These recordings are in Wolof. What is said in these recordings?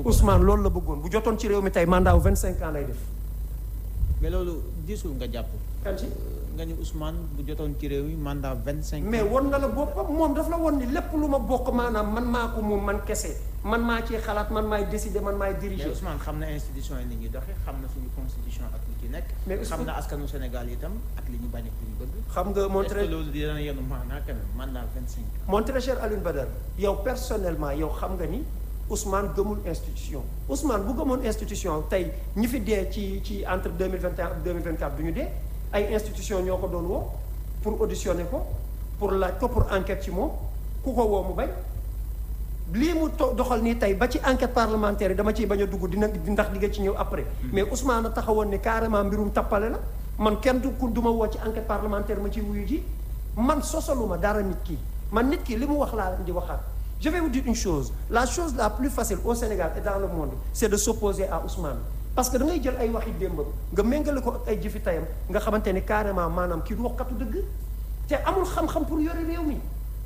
bëggoon Ousmane loolu la bëggoon bu jotoon ci réew mi tey mandat wu 25 ans lay def. mais loolu diisul nga jàpp. kan ci nga ni Ousmane bu jotoon ci réew mi mandat vingt cinq mais won na la boppam moom daf la won ni lépp lu ma bokk maanaam man maa ko moom man kese man maa ciy xalaat man maay décider man maay mais diriger. Ousmane xam na institution yi ni ñuy doxee xam na suñu constitution ak li ci nekk. Mais xam Ousmane- na askanu Sénégal itam ak li ñu bañ ak li ñu bëgg. xam nga mon est-ce très que loolu dina yenu maanaa quand même mandat vingt cinq mon très cher Alioune Badara yow personnellement yow xam nga ni Ousmane gëmul institution Ousmane bu gëmoon institution tey ñi fi dee ci ci entre deux mille vingt et un ak deux mille vingt quatre du ñu dee ay institution ñoo ko doon woo pour auditionner ko pour laaj ko pour enquête ci moom ku ko woo mu bañ lii mu to- doxal nii tey ba ci enquête parlementaire yi dama ciy bañ a dugg dina ndax di nga ci ñëw après mais Ousmane a taxawoon ni carrément mbirum tappale la man kenn du ku du ma woo ci enquête parlementaire ma ciy wuyu ji man sosaluma dara nit ki man nit ki li mu wax laa leen di waxaat je vais vous dire une chose la chose la plus facile au Sénégal et dans le monde c'est de s'opposer à Ousmane parce que da ngay jël ay waxi démbam nga méngale ko ak ay jëfi tayam nga xamante ni carrément maanaam kii du waxkatu dëgg te amul xam-xam pour yore réew mi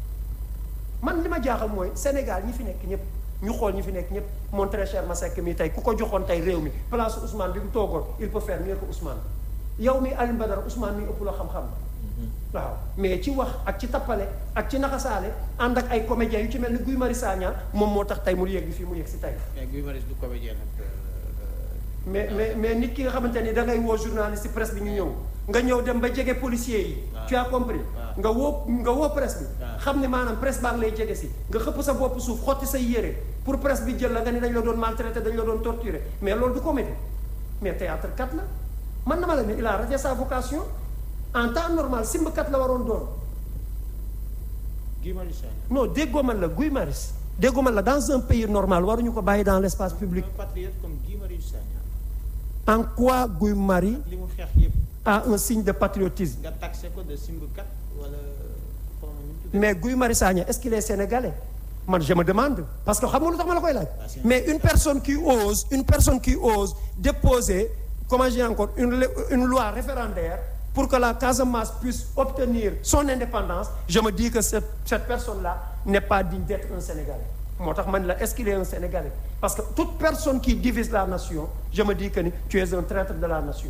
man li ma jaaxal mooy Sénégal ñi fi nekk ñëpp ñu xool ñi fi nekk ñëpp mon très cher Masseck mi tey ku ko joxoon tey réew mi place Ousmane bi mu toogoon il peut faire mieux que Ousmane yow mi Alioune Badara Ousmane mi ëpp la xam-xam waaw mais ci wax ak ci tappale ak ci naxasaale ànd ak ay comédiens yu ci mel ni Guy Marius Sagna moom moo tax tey mu yegg fii mu yegg si tey mais Guy Marius du comédien nag. mais mais mais nit ki nga xamante ni da ngay woo journaliste presse bi ñu ñëw nga ñëw dem ba jege policiers yi. waaw. tu as compris. waaw. nga woo nga woo presse bi. waaw. xam ne maanaam presse baa ngi lay jege si nga xëpp sa bopp suuf xotti say yére pour presse bi jël la nga ni dañ la doon maltraité dañ la doon torturé mais loolu du comédie mais théâtre kat la man na ma la ne il a raté sa vocation en temps normal simb kat la waroon doon Guy Marius Sagna. non déggoo man la Guy Marius déggoo man la dans un pays normal waruñu ko bàyyi dans l' espace public un patriote comme Guy Marius Sagna. en quoi Guy Marius li mu xeex yëpp a un signe de patriotisme nga taxé ko de simbukat wala xaw ma nu mu tuddee. mais Guy Marius Sagna est-ce qu'il est sénégalais man je me demande parce que xam nga lu tax ma la koy laaj Ah, c'est- mais une personne qui ose une personne qui ose déposer comment dire encore une le- une loi référendaire pour que la Casamance puisse obtenir son indépendance je me dis que cette cette personne là n'est pas digne d'être un sénégalais moo tax man la est-ce qu'il est un sénégalais parce que toute personne qui divise la nation je me dis que ni tu es un traître de la nation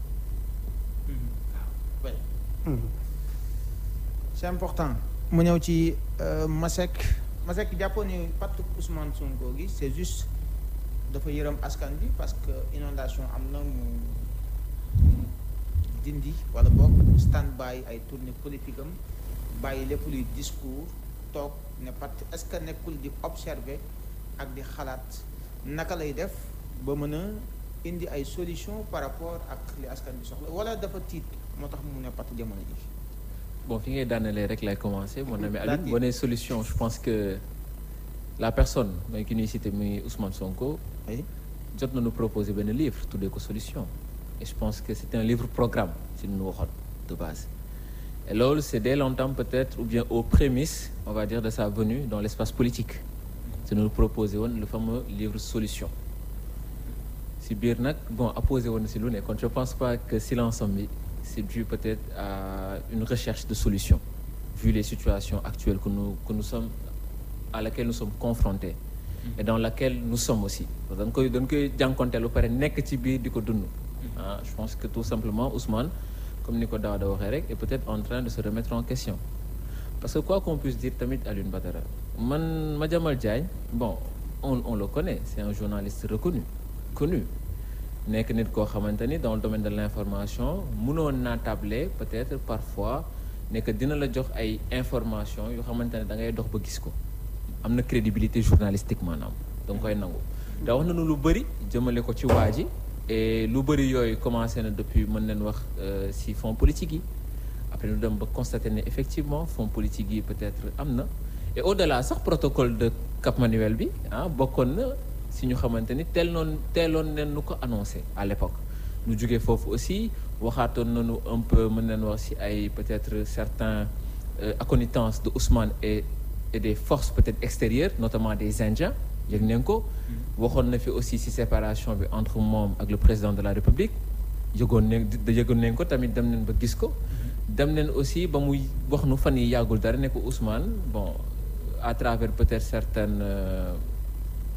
Ouais. c'est important mu ñëw ci euh, Masek Masek jàppoon ni pàttu Ousmane Sonko gi c'est juste dafa yërëm askan bi parce que inondation am na mu dindi wala boog stand by ay tournée politique am bàyyi lépp luy discours toog ne pat est-ce que nekkul di observer ak di xalaat naka lay def ba mën a indi ay solution par rapport ak li askan bi soxla wala dafa tiit moo tax mu ne pat jamono ji bon fi ngay daanelee rek lay commencer mon ami Laati. Alioune boo nee solution je pense que la personne mooy ki ñuy cité muy Ousmane Sonko ay jot nañu proposer benn livre tuddee ko solution et je pense que c'est un livre programme si nu waxoon de base et loolu c'est dès longtemps peut-être ou bien aux prémices on va dire de sa venue dans l'espace politique te nu proposer woon le fameux livre solution si biir nag bon apposé woon na si lu ne kon je pense pas que silence am bi c'est dû peut-être à une recherche de solution vu les situations actuelles que nous que nous sommes à laquelle nous sommes confrontés et dans laquelle nous sommes aussi parce que dañ koy dañ koy jànkonteel ba pare nekk ci biir di ko dund ah je pense que tout simplement Ousmane comme ni ko Daouda waxee rek est peut-être en train de se remettre en question parce que quoi qu'on puisse dire tamit Alioune Badara man Madiambal Diagne bon on on le connaît c'est un journaliste reconnu connu nekk nit koo xamante ni dans le domaine de l'information mënoon naa tabler peut-être parfois ne que dina la jox ay information yoo xamante ne da ngay dox ba gis ko am na crédibilité journalistique maanaam da nga koy nangu te wax nañu lu bëri jëmale ko ci waa ji et lu bëri yooyu commencé na depuis mën nañ wax euh, si fonds politique yi après ñu dem ba constater ne effectivement fonds politique yi peut-être am na et au-delà sax protocole de Cap Manuel bi ah bokkoon na si ñu xamante ni teel noonu teeloon nen nu ko annoncé à l'époque ñu jógee foofu aussi waxaatoon nañu un peu mën nañ wax si ay peut-être certains euh, acconnaissances de Ousmane et et des forces peut-être extérieures notamment des Indiens yëg nañ ko waxoon na fi aussi si séparation bi entre moom ak le président de la République yëgoon nañ yëgoon nañ ko tamit dem nañ ba gis ko dem nañ aussi ba muy wax nu fan yi yàggul dara ne ko Ousmane bon à travers peut-être certaines euh,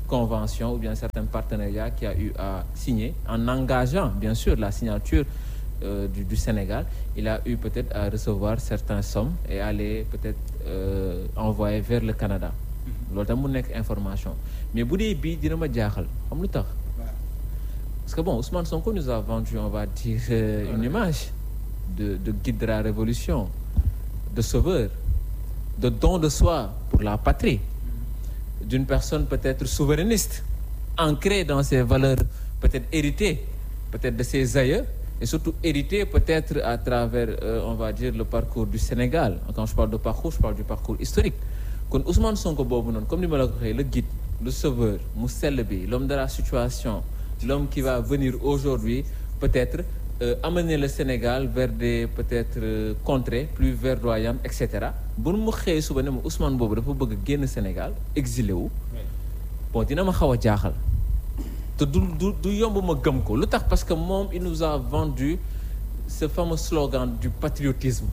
conventions ou bien certains partenariats qu'il a eu à signer en engageant bien sûr la signature euh, du, du Sénégal il a eu peut-être à recevoir certaines sommes et à les peut-être euh, envoyer vers le Canada loolu tam mu nekk information mais bu dee bii dina ma jaaxal xam lu tax parce que bon Ousmane Sonko nous a vendu on va dire euh, une image de de guide de la révolution de sauveur de don de soi pour la patrie d'une personne peut-être souverainiste ancrée dans ses valeurs peut-être héritées peut-être de ses aïeux et surtout héritées peut-être à travers euh, on va dire le parcours du Sénégal quand je parle de parcours je parle du parcours historique kon Ousmane Sonko boobu noonu comme ni ma la ko waxee le guide le sauveur mu sell bi l'homme de la situation l'homme qui va venir aujourd'hui peut-être euh, amener le Sénégal vers des peut-être euh, contrées plus verdoyantes et cetera bu mu xëyee suba ne ma Ousmane boobu dafa bëgg génn Sénégal exilé wu bon dina ma xaw a jaaxal te du du du yomb ma gëm ko lu tax parce que moom il nous a vendu ce fameux slogan du patriotisme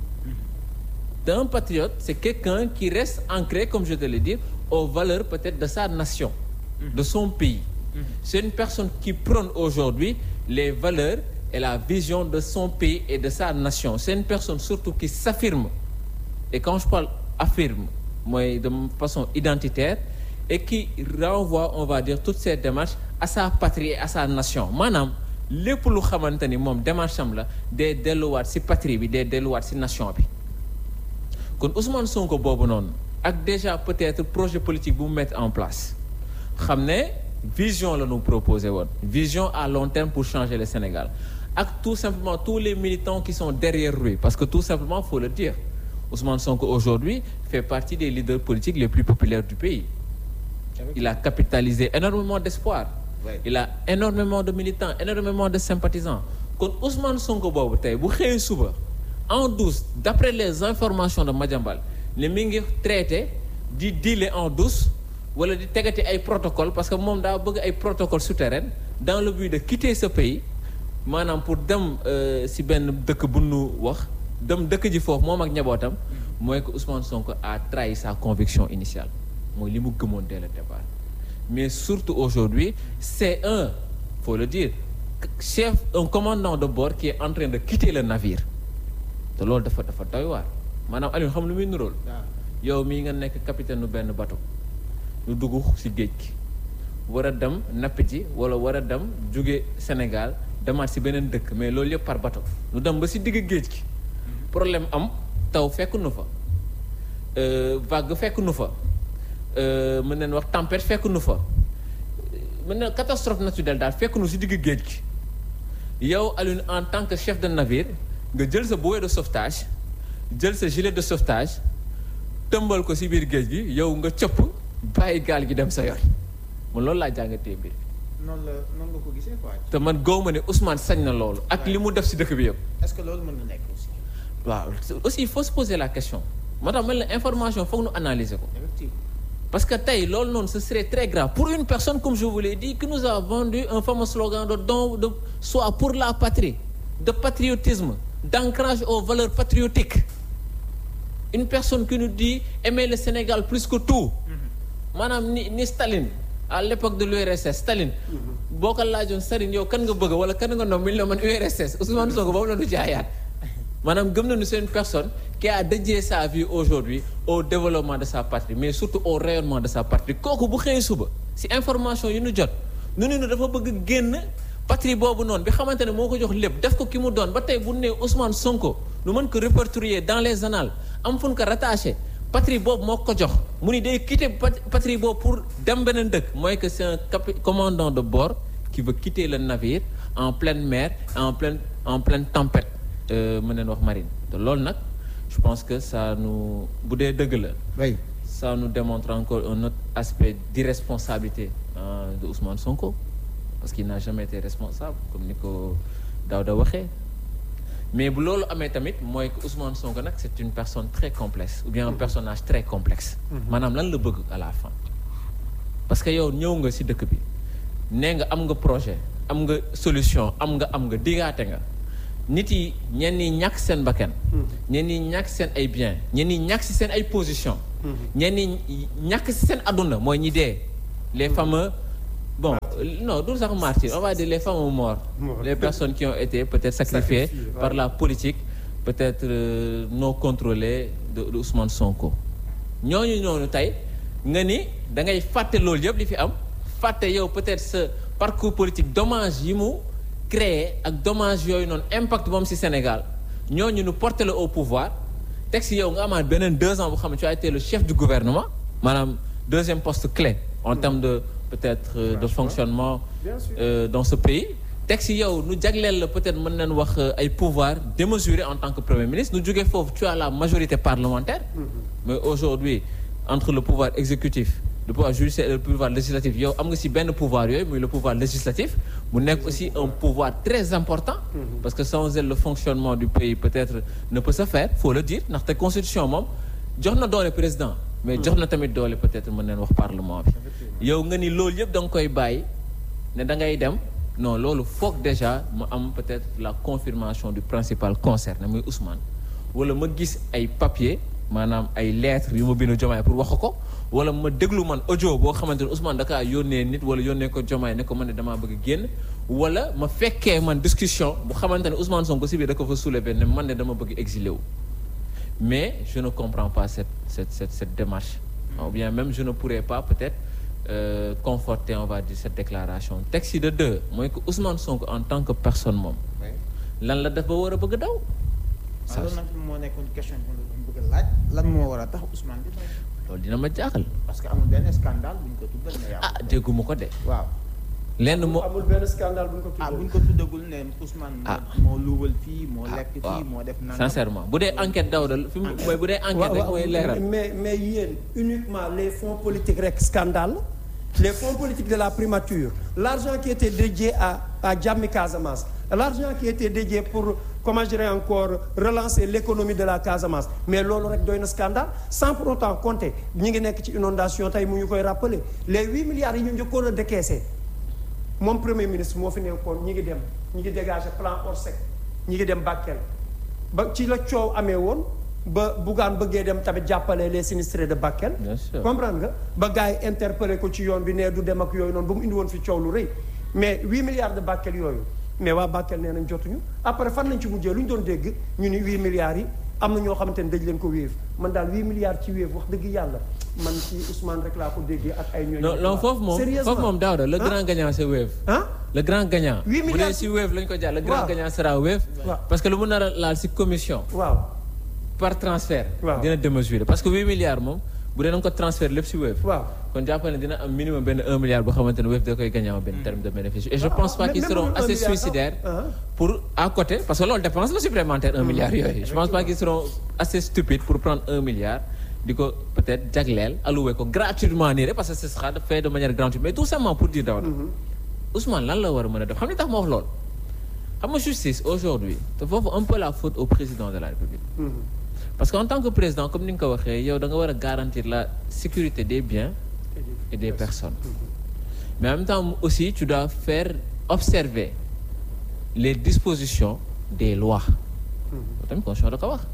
un patriote c'est quelqu'un qui reste ancré comme je te l'ai dit aux valeurs peut-être de sa nation de son pays c'est une personne qui prône aujourd'hui les valeurs et la vision de son pays et de sa nation c'est une personne surtout qui s'affirme et quand je parle affirme mooy de façon identitaire et qui renvoie on va dire toutes ces démarches à sa patrie et à sa nation maanaam lépp lu xamante ni moom démarche am la day delluwaat ci patrie bi day delluwaat ci nation bi kon Ousmane Sonko boobu noonu ak déjà peut-être projet politique bu mu mettre en place xam ne vision la ñu proposé woon vision à long terme pour changer le Sénégal ak tout simplement tous les militants qui sont derrière lui parce que tout simplement faut le dire Ousmane Sonko aujourd'hui fait partie des leaders politiques les plus populaires du pays il a capitalisé énormément d'espoir Ouais. il a énormément de militants énormément de sympathisants kon Ousmane Sonko boobu tey bu xëyee suba en douce d'après les informations de Madiambal ne mi ngi traité di dealer en douce wala di tegati ay protocole parce que moom daa bëgg ay protocole souterrain dans le but de quitter ce pays maanaam pour dem euh, si benn dëkk bu nu wax dem dëkk ji foofu moom ak njabootam mooy que Ousmane Sonko a trahi sa conviction initiale mooy li mu gëmoon dès le départ mais surtout aujourd'hui c'est un faut le dire chef un commandant de bord qui est en train de quitter le navire te loolu dafa dafa doy waar maanaam Aliou xam lu muy nuróol waaw yow mii nga nekk capitaine nu benn bateau ñu dugg ci géej gi war a dem napp ji wala war a dem jóge Sénégal demaat ci beneen dëkk mais loolu yëpp par bateau ñu dem ba ci digg géej gi problème am taw fekk nu fa euh, vague fekk nu fa euh, mën nañ wax tempête fekk nu fa mën na catastrophe naturelle daal fekk nu ci digg géej gi yow Alioune en tant que chef de navire nga jël sa bouée de sauvetage jël sa gilet de sauvetage tëmbal ko ci biir géej gi yow nga cëpp bàyyi gaal gi dem sa yoon man loolu laa jàngatee mbir noonu la noonu nga ko gisee quoi te man gaw ma ne Ousmane sañ na loolu ak li mu def ci dëkk bi yëpp est-ce que loolu mën na nekk aussi waaw aussi il faut se poser la question moo tax man la information foog nu analyser ko effectivement parce que tey loolu noonu ce serait très grave pour une personne comme je vous l'ai dit qui nous a vendu un fameux slogan de don de soi pour la patrie de patriotisme d'ancrage aux valeurs patriotiques une personne qui nous dit aimer le Sénégal plus que tout maanaam ni ni Staline à l'époque de l'URSS Staline boo ko laajoon Staline yow kan nga bëgg wala kan nga nom mi la man URSS Ousmane Sonko boobu la ñu jaayaat maanaam gëm nañu c'est une personne qui a dédié sa vie aujourd'hui au développement de sa patrie mais surtout au rayonnement de sa patrie kooku bu xëyee suba ci information yi ñu jot nu ne dafa bëgg génn patrie boobu noonu bi xamante ne moo ko jox lépp def ko ki mu doon ba tey bu nee Ousmane Sonko nu mën ko répertorier dans les annales am fu ñu ko rattaché patrie boobu moo ko jox mu ni day quitter pat- patrie boobu pour dem beneen dëkk mooy que c'est un capi- commandant de bord qui veut quitter le navire en pleine mer en pleine en pleine tempête euh, mën nañ wax marine te loolu nag je pense que ça nous bu dee dëgg la oui ça nous démontre encore un autre aspect d'irresponsabilité euh, de Ousmane Sonko parce qu'il n'a jamais été responsable comme ni ko Daouda waxee mais bu loolu amee tamit mooy que Ousmane Sonko nag c'est une personne très complexe ou bien un personnage très complexe maanaam lan la bëgg à la fin parce que yow ñëw nga ci dëkk bi nee nga am nga projet am nga solution am nga am nga digaate nga nit yi ñenn ñi ñàkk seen bakkan ñenn ñi ñàkk seen ay biens ñenn ñi ñàkk ci seen ay position ñenn ñi ñàkk ci seen adduna mooy ñi dee les fameux bon euh, non du sax martyrs on va dire les fameux morts Morts. les personnes qui ont été peut-être sacrifiées Sacrifiées, par ouais. la politique peut-être euh, non contrôlée de, de Ousmane Sonko ñooñu ñooñu tey nga ni da ngay fàtte loolu yëpp li fi am fàtte yow peut-être sa parcours politique dommage yi mu créé ak dommage yooyu noonu impact moom ci Sénégal ñooñu nu porté la au pouvoir teg ci yow nga amaat beneen deux ans bu xam ne tu as été le chef du gouvernement maanaam deuxième poste clé en termes de peut-être euh, de fonctionnement Bien sûr. euh, dans ce pays teg ci yow nu jagleel la peut-être mën nañ wax euh, ay pouvoir démesuré en tant que premier ministre nu jógee foofu tu as la majorité parlementaire mais aujourd'hui entre le pouvoir exécutif le pouvoir judiciaire et le pouvoir législatif yow am nga ci benn pouvoir yooyu muy le pouvoir législatif mu nekk aussi un pouvoir très important parce que sans elle le fonctionnement du pays peut-être ne peut se faire faut le dire ndaxte constitution moom jox na doole président mais jox na tamit doole peut-être mën neen wax parlement bi yow nga ni loolu yëpp da nga koy bàyyi ne da ngay dem non loolu foog déjà mu am peut-être la confirmation du principal concerné muy Ousmane wala ma gis ay papier maanaam ay lettres yu ma bind Diomaye pour wax ko wala ma déglu man audio boo xamante ne Ousmane dakaa yónnee nit wala yónnee ko Diomaye ne ko man ne damaa bëgg a génn wala ma fekkee man discussion bu xamante ne Ousmane Sonko si biir da ko fa soulever ne man ne dama bëgg exilé wu mais je ne comprends pas cette cette cette, cette démarche ou bien même je ne pourrais pas peut-être euh, conforter on va dire cette déclaration texte de deux mooy que Ousmane Sonko en tant que personne moom lan la def ba war a bëgg a daw waaw loolu nag moo nekkoon question bi ma doon bëgg a laaj lan moo war a tax Ousmane di daw loolu dina ma jaaxal parce que amul benn scandale bu ñu ko tuddal ne yaa ah dégguma ko de waaw lenn moo amul benn scandale bu ñu ko ah bu tuddee. ñu ko tuddagul ne Ousmane Ah. moo luubal fii moo Ah, lekk waaw. fii moo def nangam sincèrement bu dee enquête daw dal fi mu mooy bu dee enquête rek mooy leeral mais mais yéen uniquement les fonds politiques rek scandale les fonds politiques de la primature l'argent qui était dédié à à Jammi Casamance l'argent qui était dédié pour comment je dirais encore relancer l'économie de la Casamance mais loolu rek doy na scandale sans pour autant compter ñi ngi nekk ci inondation tey mu ñu koy rappeler les huit milliards yi ñu njëkkoon a décaissé moom premier ministre moo fi nekkoon ñi ngi dem ñi ngi dégager plan Orsec ñi ngi dem Bakel ba ci la coow amee woon ba Bougane bëggee dem tamit jàppale les sinistrés de Bakel. Bien sûr. comprendre nga ba gars yi interpellé ko ci yoon bi ne du dem ak yooyu noonu ba mu indi woon fi coow lu rëy mais huit milliards de Bakel yooyu mais waa Bakel nee nañ jotuñu après fan lañ ci mujjee lu ñu doon dégg ñu ni huit milliards yi am na ñoo xamante ne dañ leen ko wéef man daal huit milliards ci wéef wax dëgg yàlla man ci Ousmane rek laa ko déggee ak ay ñooñu. non non foofu moom Sérieusement. foofu moom Daouda le Hein? grand gagnant c'est Wave ah le grand gagnant Huit bu dee milliards si Wave lañ ko jàll le grand Waaw. gagnant sera Wave Waaw. parce que lu mu nar a laal si commission waaw par transfert Waaw. dina démesuré parce que 8 milliards moom bu dee da nga ko transfert lépp si Wave waaw. kon jàppal ne dina am minimum benn 1 milliard boo xamante ne Wave da koy gagné en benn terme de bénéfice et je Ah, pense pas même- qu'ils même seront un assez milliard, suicidaires ah. pour à côté parce que loolu dépense la supplémentaire 1 milliard yooyu je pense pas qu'ils seront assez stupides pour prendre 1 milliard di ko peut-être jagleel alloué ko gratuitement nii rek parce que ce sera fait de manière gratuite mais tout simplement pour dire Daouda Ousmane lan la war a mën a def xam ni tax ma wax loolu xam nga justice aujourd'hui te foofu un peu la faute au président de la République parce que en tant que président comme ni nga ko waxee yow da nga war a garantir la sécurité des biens et des personnes mais en même temps aussi tu dois faire observer les dispositions des lois loolu tamit constitution da ko wax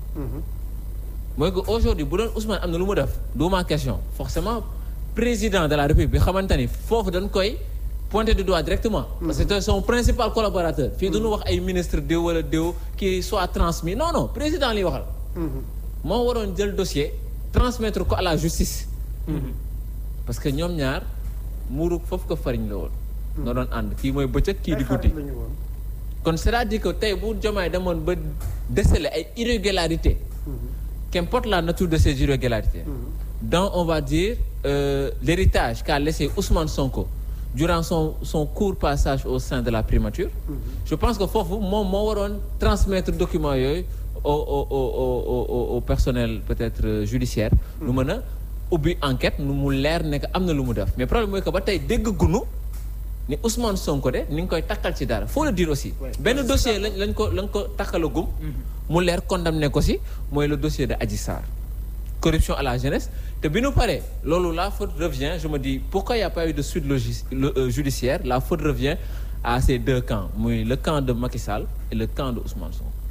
mooy que aujourd'hui bu doon Ousmane am na lu mu def du ma question forcément président de la République bi xamante ni foofu dañ koy pointer du doigt directement parce que c'est son principal collaborateur fii duñu wax ay ministre déw wala déw qui soit transmis non non président liy waxal moo waroon jël dossier transmettre ko à la justice parce que ñoom ñaar muuru foofu ko fariñ la woon nga doon ànd kii mooy bëccëg kii di guddi lañu woon. kon c'est-à-dire que tey bu Diomaye demoon ba déceler ay irrégularités qu'importe la nature de ces irrégularités dans on va dire euh, l'héritage qu'a laissé Ousmane Sonko durant son son court passage au sein de la primature je pense que foofu moom moo waroon transmettre document yooyu au au au au au au personnel peut-être euh, judiciaire nu mën a ubbi enquête nu mu leer ne que am na lu mu def mais problème mooy que ba tey dégg gunu ni Ousmane Sonko de ni nga koy takkal ci dara faut le dire aussi Ouais. benn dossier lañ lañ ko lañ ko takkalagum mu leer condamné ko si mooy le dossier de Adji Sarr corruption à la jeunesse te bi nu paree loolu la faute revient je me dis pourquoi il y a pas eu de suite logis le, euh, judiciaire la faute revient à ces deux camps muy le camp de Macky Sall et le camp de Ousmane Sonko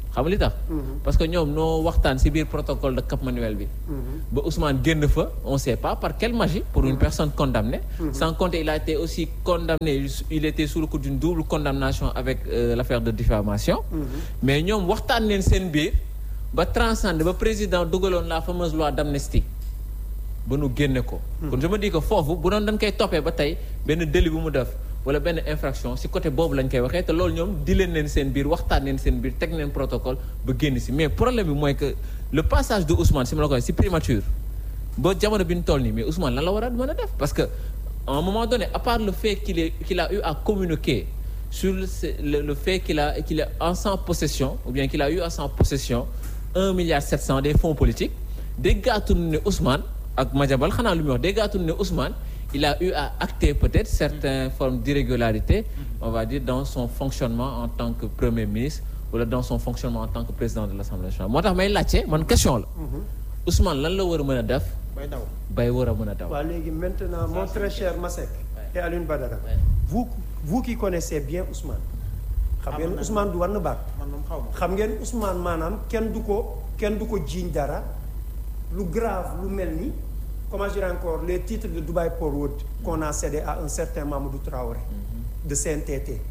xam nga li tax. parce que ñoom noo waxtaan ci biir protocole de Cap Manuel bi. ba Ousmane génn fa on sait pas par quelle magie pour une personne condamnée. sans compter il a été aussi condamné il était sous le coup d'une double condamnation avec euh, l'affaire de diffamation mais ñoom waxtaan leen seen biir ba transcender ba président dugaloon la fameuse loi d'amnistie ba nu génne ko. kon je me dis que foofu bu doon dañ koy toppee ba tey benn délit bu mu def wala benn infraction ci côté boobu lañ koy waxee te loolu ñoom di leen leen seen biir waxtaan leen seen biir teg leen protocole ba génn ci mais problème bi mooy que le passage de Ousmane si ma la ko waxee ci primature ba jamono bi ñu toll nii mais Ousmane lan la war a mën a def parce que à un moment donné à part le fait qu'il est qu'il a eu à communiquer sur le le, le fait qu'il a qu'il est en sans possession ou bien qu'il a eu à sans possession un milliard sept cent des fonds politiques déggaatu ne Ousmane ak Madiambal xanaa lu muy wax déggaatu ne Ousmane il a eu à acter peut-être certaines formes d'irrégularité on va dire dans son fonctionnement en tant que premier ministre wala dans son fonctionnement en tant que président de l'Assemblée nationale moo tax may laajte man question la Ousmane lan la war a mën a def bay daw bay war a mën a daw waaw léegi maintenant mon très cher Masek et Alioune Badara vous vous qui connaissez bien Ousmane xam ngeen Ousmane du war na baat man moom xaw ma xam ngeen Ousmane maanaam kenn du ko kenn du ko jiiñ dara lu grave lu mel ni comment dire encore les titres de Dubai Port World qu'on a cédé à un certain Mamadou Traoré de CNTT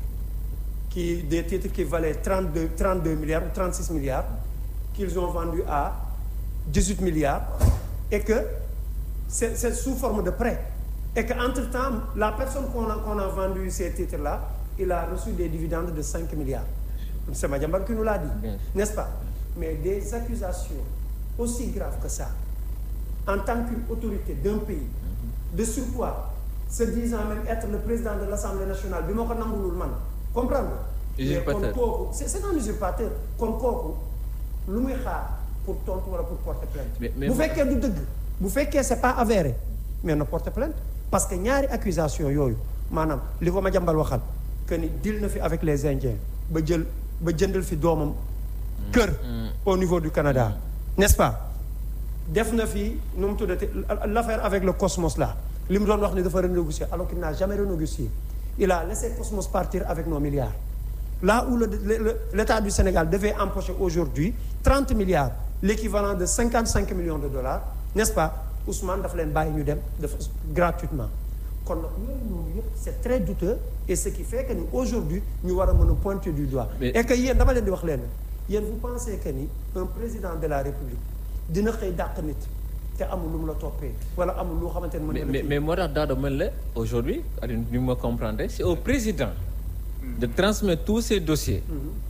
qui des titres qui valaient 32 32 milliards ou 36 milliards qu'ils ont vendus à 18 milliards et que c'est c'est sous forme de prêt et que entre-temps la personne qu'on a qu'on a vendu ces titres-là il a reçu des dividendes de 5 milliards c'est Madiambal qui nous l'a dit Bien sûr. n'est-ce pas mais des accusations aussi graves que ça en tant qu'une autorité d'un pays de surpoids se disant même être le président de l'Assemblée nationale bi ma ko nangulul man comprendre nga mais Usurpateur. kon kooku c'est c'est un usurpateur kon kooku lu muy xaar pour tontu wala pour porter plainte Mais- mais bu moi- fekkee du dëgg bu fekkee c'est pas avéré mais na porter plainte parce que ñaari accusation yooyu maanaam li ko ma jàmbal waxal que ni deal na fi avec les Indiens ba jël ba jëndal fi doomam kër au niveau du Canada n'est-ce pas def na fi nu mu tuddati l'affaire avec le Cosmos là li mu doon wax ni dafa renégocier alors qu'il n'a jamais renégocié il a laissé Cosmos partir avec nos milliards là où le, le- le- l'État du Sénégal devait empocher aujourd'hui 30 milliards l'équivalent de 55 millions de dollars n'est-ce pas Ousmane dafa leen bàyyi ñu dem dafa gratuitement kon nag yooyu noonu yëpp c'est très douteux et ce qui fait que ni aujourd'hui ñu war a mën a pointer du doigt Mais- et que yéen dama leen di wax leen yéen vous pensez que ni un président de la République dina xëy dàq nit te amul lu mu la toppee wala amul loo xamante ne mën mais na la mais kii. mais moo tax Daouda mën la aujourd'hui Alioune ni ma comprendre c'est au président de transmettre tous ces dossiers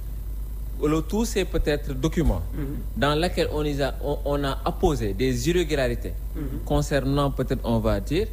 wala tous ces peut-être documents dans lesquels on les a on, on a apposé des irrégularités concernant peut-être on va dire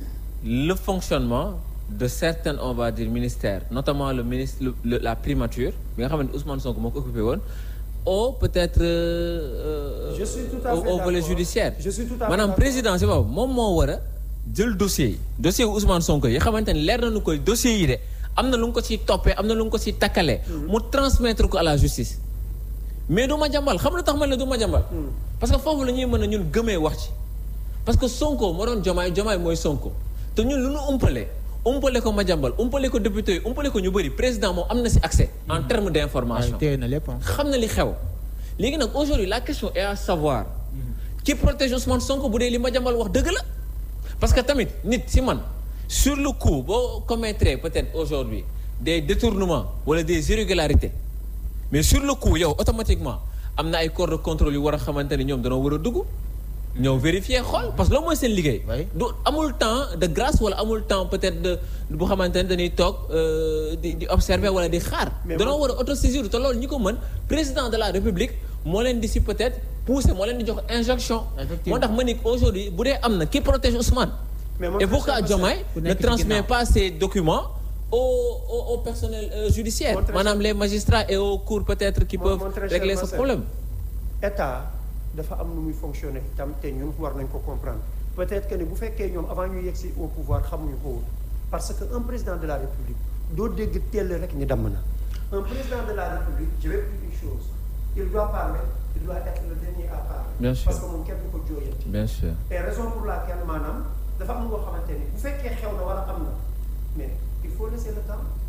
le fonctionnement de certains on va dire ministères notamment le ministre le, le- la primature bi nga xamante Ousmane Sonko moo ko occupé woon au peut-être euh, Je suis tout à au, fait au volet d'accord. judiciaire Je suis tout à fait maanaam d'accord. président si boobu moom moo war a jël dossier yi dossier wu Ousmane Sonko yi xamante ne leer nañu ko dossier yi de am na lu nga ko ciy toppee am na lu nga ko ciy takkalee mu transmettre ko à la justice mais du ma jàmbal xam lu tax man la du ma jàmbal parce que foofu la ñuy mën a ñun gëmee wax ci parce que Sonko moo doon jomaay jomaay mooy Sonko te ñun lu nu umpale umpale ko ma jàmbal umpale ko député yi umpale ko ñu bëri président moom am na si accès en termes d'information téye na lépp ah. xam na li xew léegi nag aujourd'hui la question est à savoir qui protège Ousmane Sonko bu dee li ma jàmbal wax dëgg la parce que tamit nit si man sur le coup boo commettre peut-être aujourd'hui des détournements wala des irrégularités mais sur le coup yow automatiquement am na ay corps de contrôle yu war a xamante ne ñoom danoo war a dugg ñëw vérifier xool parce que loolu mooy seen liggéey Oui. du amul temps de grâce wala amul temps peut-être de bu xamante ne dañuy toog euh, di di observer wala di xaar Mais danoo man- war a autosaisir te loolu ñi ko mën président de la république moo leen di si peut-être pousser moo leen di jox injonction Effectivement. moo tax ma ni aujourd'hui bu dee am na qui protège Ousmane Mais mon et frère pourquoi Cheikh Diomaye ku ne nekk ci transmet ginnaaw. pas ces documents au au, au personnel euh, judiciaire Mon très maanaam les magistrats et aux cours peut-être qui Mon- peuvent mon très cher régler ce Marcel. problème état dafa am nu muy fonctionner tam te ñun war nañ ko comprendre peut-être que ni bu fekkee ñoom avant ñu yegsi au pouvoir xamuñu ko woon parce que un président de la république doo dégg teel rek ni damm na un président de la république je vais vous dire une chose il doit parler il doit être le dernier à parler Bien sûr. parce que moom kenn du ko jooyanti bien sûr et raison pour laquelle maanaam dafa am loo xamante ni bu fekkee xew na wala am na mais il faut laisser le temps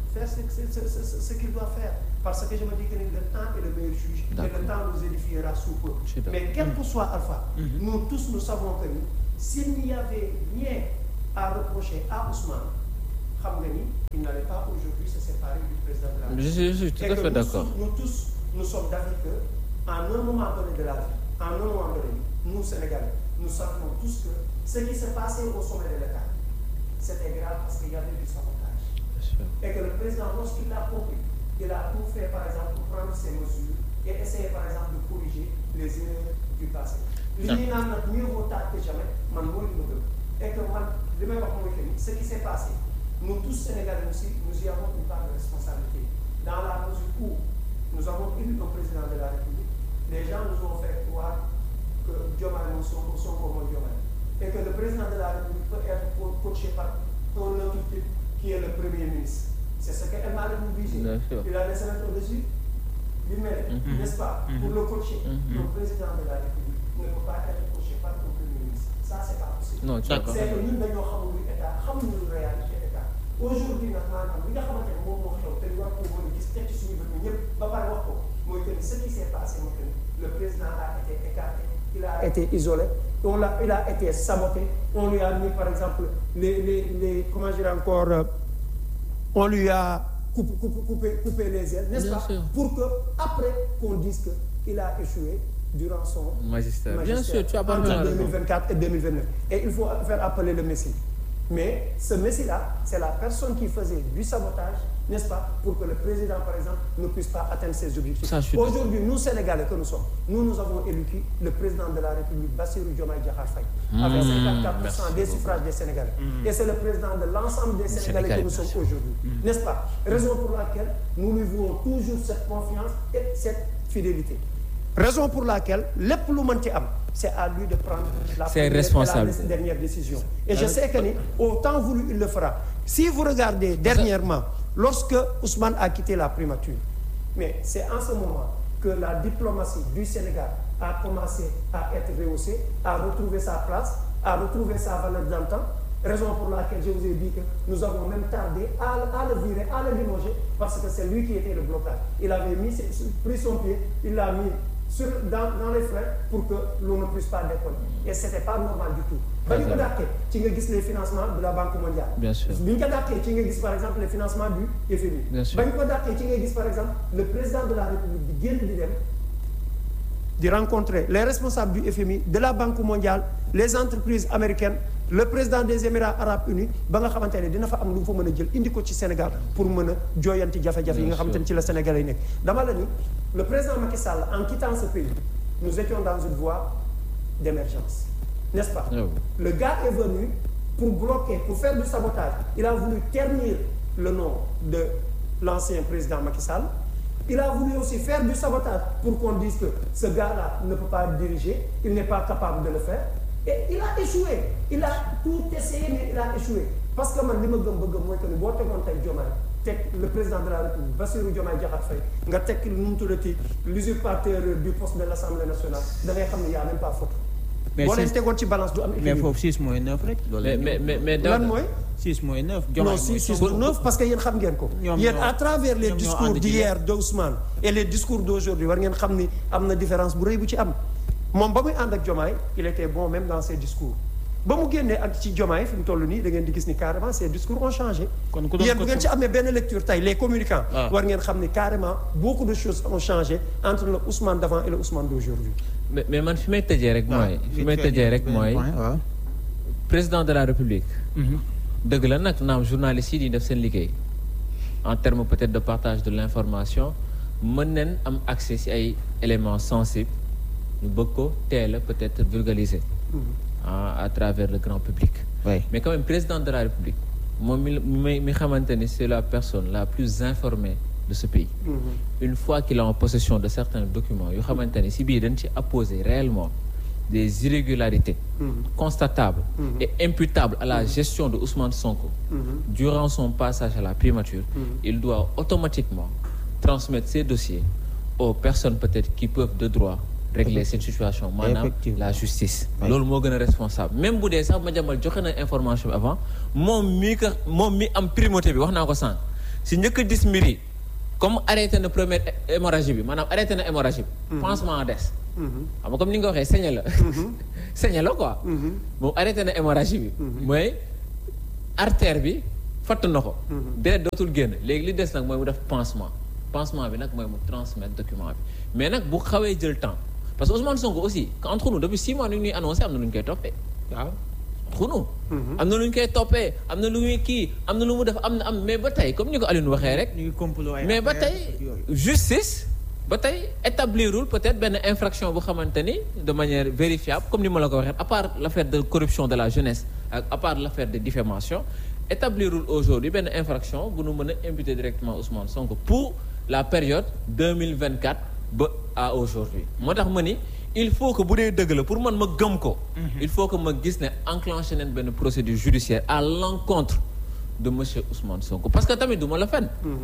faire ce, ce, ce, ce, ce qu'il doit faire. Parce que je me dis que le temps est le meilleur juge. Et D'accord. le temps nous édifiera sous peu. Je suis d'accord. Mais quel que soit Alpha, nous tous nous savons que ni, s'il n'y avait rien à reprocher à Ousmane, xam nga ni, il n'allait pas aujourd'hui se séparer du président de la Je suis, je suis tout et à que fait nous, d'accord. tous- nous tous, nous sommes d'avis que, en un moment donné de la vie, en un moment donné, nous, Sénégalais, nous savons tous que ce qui s'est passé au sommet de l'État, c'était grave parce qu'il y avait du sabotage. Bien sûr. Et que le président, lorsqu'il l'a compris, il a tout fait, par exemple, pour prendre ses mesures et essayer, par exemple, de corriger les erreurs du passé. li ñuy naan nag mieux vaut tard que jamais man mooy li ma gëm et que man li may wax mooy que ni ce qui s'est passé nous tous Sénégalais aussi nous y avons une part de responsabilité dans la mesure où nous avons élu un président de la République les gens nous ont fait croire que Diomaye moom Sonko Sonko mooy Diomaye et que le président de la République peut être co- coaché par un autre type qui est le premier ministre c'est ce que El Malick nous disait Bien sûr. il a laissé mettre au-dessus du maire, Mhm. n'est-ce pas Pour le coacher, Mhm. le président de la République ne peut pas être coaché par le premier ministre. Ça, c'est pas possible. Non, tu as D'accord. C'est que ñun dañoo xamul lu état xamuñu lu réalité état. Aujourd'hui nag maanaam li nga xamante ne moom moo xew te ñu war koo mën a gis teg ci suñu bët ñun ñëpp ba pare wax ko mooy que ni ce qui s'est passé mooy que ni le président a été écarté, il a été isolé, on l'a, il a été saboté, on lui a mis par exemple les les les comment dire encore euh, on lui a coupé, coupé, coupé, coupé les ailes, n'est-ce Bien pas sûr. Pour que après qu'on dise que il a échoué durant son Magistère. Bien magistère sûr, tu as parfaitement entre raison. 2024 et 2029. Et il faut faire appeler le Messie. Mais ce Messie-là, c'est la personne qui faisait du sabotage, n'est-ce pas, pour que le président, par exemple, ne puisse pas atteindre ses objectifs. Ça, je suis Aujourd'hui, nous, Sénégalais que nous sommes, nous, nous avons élu qui Le président de la République, Bassirou Diomaye Diakhar Faye, avec 54% merci des beaucoup. suffrages des Sénégalais. Et c'est le président de l'ensemble des Sénégalais Sénégalais, que nous bien sommes sûr. aujourd'hui. N'est-ce pas Raison pour laquelle nous lui vouons toujours cette confiance et cette fidélité. Raison pour laquelle lépp lu mën ci am c'est à lui de prendre la C'est première et responsable. la dernière décision. Et je sais que ni au temps voulu il le fera. Si vous regardez dernièrement lorsque Ousmane a quitté la primature mais c'est en ce moment que la diplomatie du Sénégal a commencé à être rehaussée, à retrouver sa place, à retrouver sa valeur d'antan. Raison pour laquelle je vous ai dit que nous avons même tardé à, à le virer, à le limoger, parce que c'est lui qui était le blocage. Il avait mis, ses- pris son pied, il l'a mis sur, dans, dans les freins pour que l'on ne puisse pas décoller. Et ce n'était pas normal du tout. ba ñu ko dàqee ci nga gis les financements de la Banque mondiale. Bien sûr. bi ñu ko dàqee ci nga gis par exemple les financements du FMI. Bien sûr. ba ñu ko dàqee ci nga gis par exemple le président de la République di génn di dem di rencontrer les responsables du FMI de la Banque mondiale les entreprises américaines le président des Émirats arabes unis ba nga xamante ne dina fa am lu mu fa mën a jël indi ko ci Sénégal pour mën a jooyanti jafe-jafe yi nga xamante ne ci la Sénégalais yi nekk dama la ni le président Macky Sall en quittant ce pays nous étions dans une voie d'émergence n'est-ce pas Ah oui. le gars est venu pour bloquer pour faire du sabotage il a voulu ternir le nom de l'ancien président Macky Sall il a voulu aussi faire du sabotage pour qu'on dise que ce gars-là ne peut pas diriger il n'est pas capable de le faire et il a échoué il a tout essayé mais il a échoué parce que man li ma gëm ba gëm mooy que ni boo tegoon tey Diomaye teg le président de la République Bassirou Diomaye Diakhar Faye nga teg nu mu tuddati l'usurpateur du poste de l'Assemblée nationale da ngay xam ne y a même pas photo Mais boo leen c'est- tegoon ci balance du am mais équilibre foofu 6 mooy 9 rek. loolu Mais, la mais, mais, mais dans- lan mooy 6 mooy 9. non si si sur neuf parce que yéen xam ngeen ko ñoom yéen ñoo- à travers les ñoom ñoo discours ànd ci d'hier de Ousmane et les discours d'aujourd'hui war ngeen xam ni am na différence bu rëy bu ci am moom ba muy ànd ak Diomaye il était bon même dans ses discours ba mu génnee ak ci Diomaye fi mu toll nii da ngeen di gis ni carrément ses discours ont changé Kon ku doon yéen ko bu ngeen ci amee benn lecture tey les communicants Ah. war ngeen xam ni carrément beaucoup de choses ont changé entre le Ousmane d'avant et le Ousmane d'aujourd'hui mais, mais man fi may tëjee rek mooy fi may tëjee rek mooy waaw. président de la République dëgg la nag naam journalistes yi di def seen liggéey en termes peut-être de partage de l'information mën nañ am accès ci ay éléments sensibles ñu bëgg ko teel a peut-être vulgariser à, à travers le grand public oui. mais quand même président de la République moom mi mi mi xamante ni c'est la personne la plus informée de ce pays une fois qu'il est en possession de certains documents yoo xamante ni si biir dañ ci apposer réellement des irrégularités constatables et imputables à la gestion de Ousmane Sonko durant son passage à la primature il doit automatiquement transmettre ces dossiers aux personnes peut-être qui peuvent de droit régler cette situation maanaam Effectivement. la justice Oui. loolu moo gën a responsable même bu dee sax ma jàmbal joxe na information bi avant moom mii ko moom mi am primauté bi wax naa ko sànq si njëkk a dis mbir yi comme arrêté na première hé- hémorragie bi maanaam arrêté na hémorragie bi pansement a des Mhm. xam nga comme ni nga ko waxee saigné la saigné la quoi Mhm. moom arrêté na hémorragie bi mooy artère bi fatt na ko deret dootul génn léegi li des nag mooy mu def pansement pansement bi nag mooy mu transmettre document bi mais nag bu xawee jël temps parce que Ousmane Sonko aussi entre nous depuis six mois ni ñuy annoncé am na lu ñu koy toppee waaw xunu am na lu ñu koy toppee am na lu muy kii am na lu mu def am na am mais ba tey comme ni ko Alioune waxee rek ñu ngi complot ay mais ba affaires tey ak yooyu. justice ba tey établirul peut-être benn infraction bu xamante ni de manière vérifiable comme ni ma la ko waxee à part l'affaire de corruption de la jeunesse ak à part l'affaire de diffamation établirul aujourd'hui benn infraction bu nu mën a imputer directement Ousmane Sonko pour la période 2024 ba à aujourd'hui moo tax ma ni il faut que bu dee dëgg la pour man ma gëm ko il faut que ma gis ne enclenché nañ benn procédure judiciaire à l'encontre de monsieur Ousmane Sonko parce que tamit du ma la fen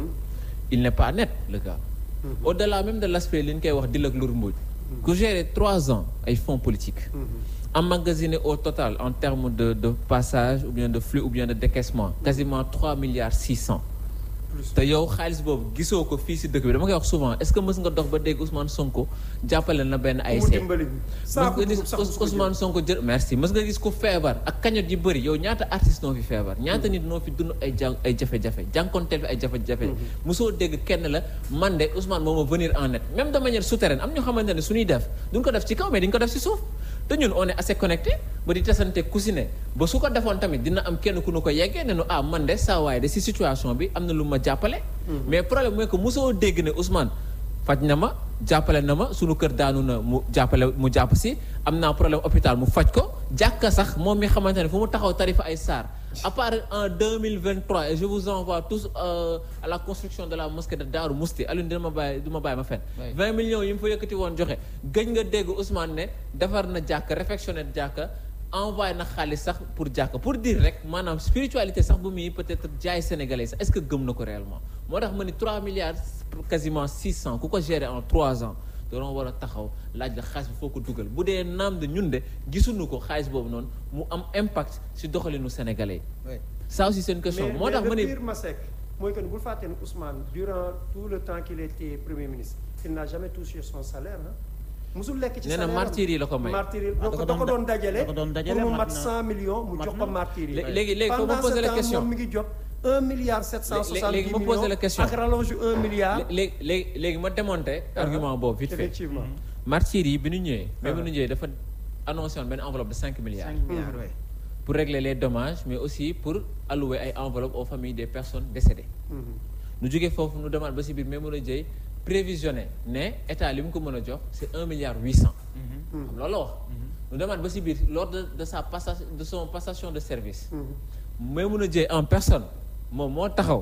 il n'est pas net le gars au-delà même de l'aspect li ñu koy wax dil ak lur mbuuj ku gérer trois ans ay fonds politiques emmagasiné au total en termes de de passage ou bien de flux ou bien de décaissement quasiment trois milliards six cents plus te yow xaalis boobu gisoo ko fii si dëkk bi dama koy wax souvent est-ce que mës nga dox ba dégg Ousmane Sonko jàppale na benn mu ASC dimbali bi mës saako nga gis dugub sax Ous- Ousmane Sonko jël merci mës nga gis ko feebar ak kañot yi bëri yow ñaata artiste noo fi feebar ñaata nit noo fi dund ay jàng ay jafe-jafe jànkonteel fi ay jafe-jafe mosoo dégg kenn la man de Ousmane moo ma venir en net même de manière souterraine am ñoo xamante ne suñuy def duñ ko def ci kaw mais diñ ko def ci suuf te ñun on est assez connecté ba di tasante ku si ne ba su ko defoon tamit dina am kenn ku nu ko yeggee ne nu ah man de saa waaye de si situation bi am na lu ma jàppale mais problème mooy que mosoo dégg ne Ousmane faj na ma jàppale na ma sunu kër daanu na mu jàppale mu jàpp si am naa problème hôpital mu faj ko jàkka sax moom mi xamante ne fu mu taxaw tarifa ay saar à part en 2023 et je vous envoie tous euh, à la construction de la mosquée de Darou Mousti Alioune dina ma bàyyi du ma bàyyi ma fen 20 millions yi mu fa yëkkati woon joxe gëj nga dégg Ousmane ne defar na jàkka réfectionné jàkka envoyé na xaalis sax pour jàkka pour dire rek maanaam spiritualité sax bu muy peut-être jaay sénégalais sax est-ce que gëm na ko réellement moo tax ma ni 3 milliards quasiment 600 ku ko gérer en 3 ans doon war a taxaw laaj la xaalis bi foo ko dugal bu dee naam de ñun de gisuñu ko xaalis boobu noonu mu am impact ci doxalinu sénégalais yi Ouais. ça aussi c'est une question moo tax ma le ni pire Masek mooy que ne bul fàtte ne Ousmane durant tout le temps qu'il était premier ministre il n'a jamais touché son salaire ah musul lekk ci nee na salaire am. martyrs yi la ko may martyrs yi Ah, da da ko ko da ko doon doon dajale da ko doon dajale, pour mu mat mat na- 100 millions mu mat jox na. ko martyrs yi Lé- léegi léegi faut ma pendant poser ce la temps question. moom mi ngi jot 1 milliard 770 léegi ma poser la question. millions ak rallonge 1 milliard léegi léegi léegi ma démonter argument boobu vite fait effectivement martyrs yi bi ñu ñëwee mais bi Ah. ñu ñëwee dafa annoncé woon benn enveloppe de 5 milliards 5 milliards ouais. pour régler les dommages mais aussi pour allouer ay enveloppes aux familles des personnes décédées Mhm. nu jógee foofu nu demande ba si biir mais mën a jëy prévisionné ne état li mu ko mën a jox c'est un milliard huit cent Mhm. xam loolu la wax nu demande ba si biir lors de de sa passation de son passation de service Mhm. mais mën a jëy en personne moom moo taxaw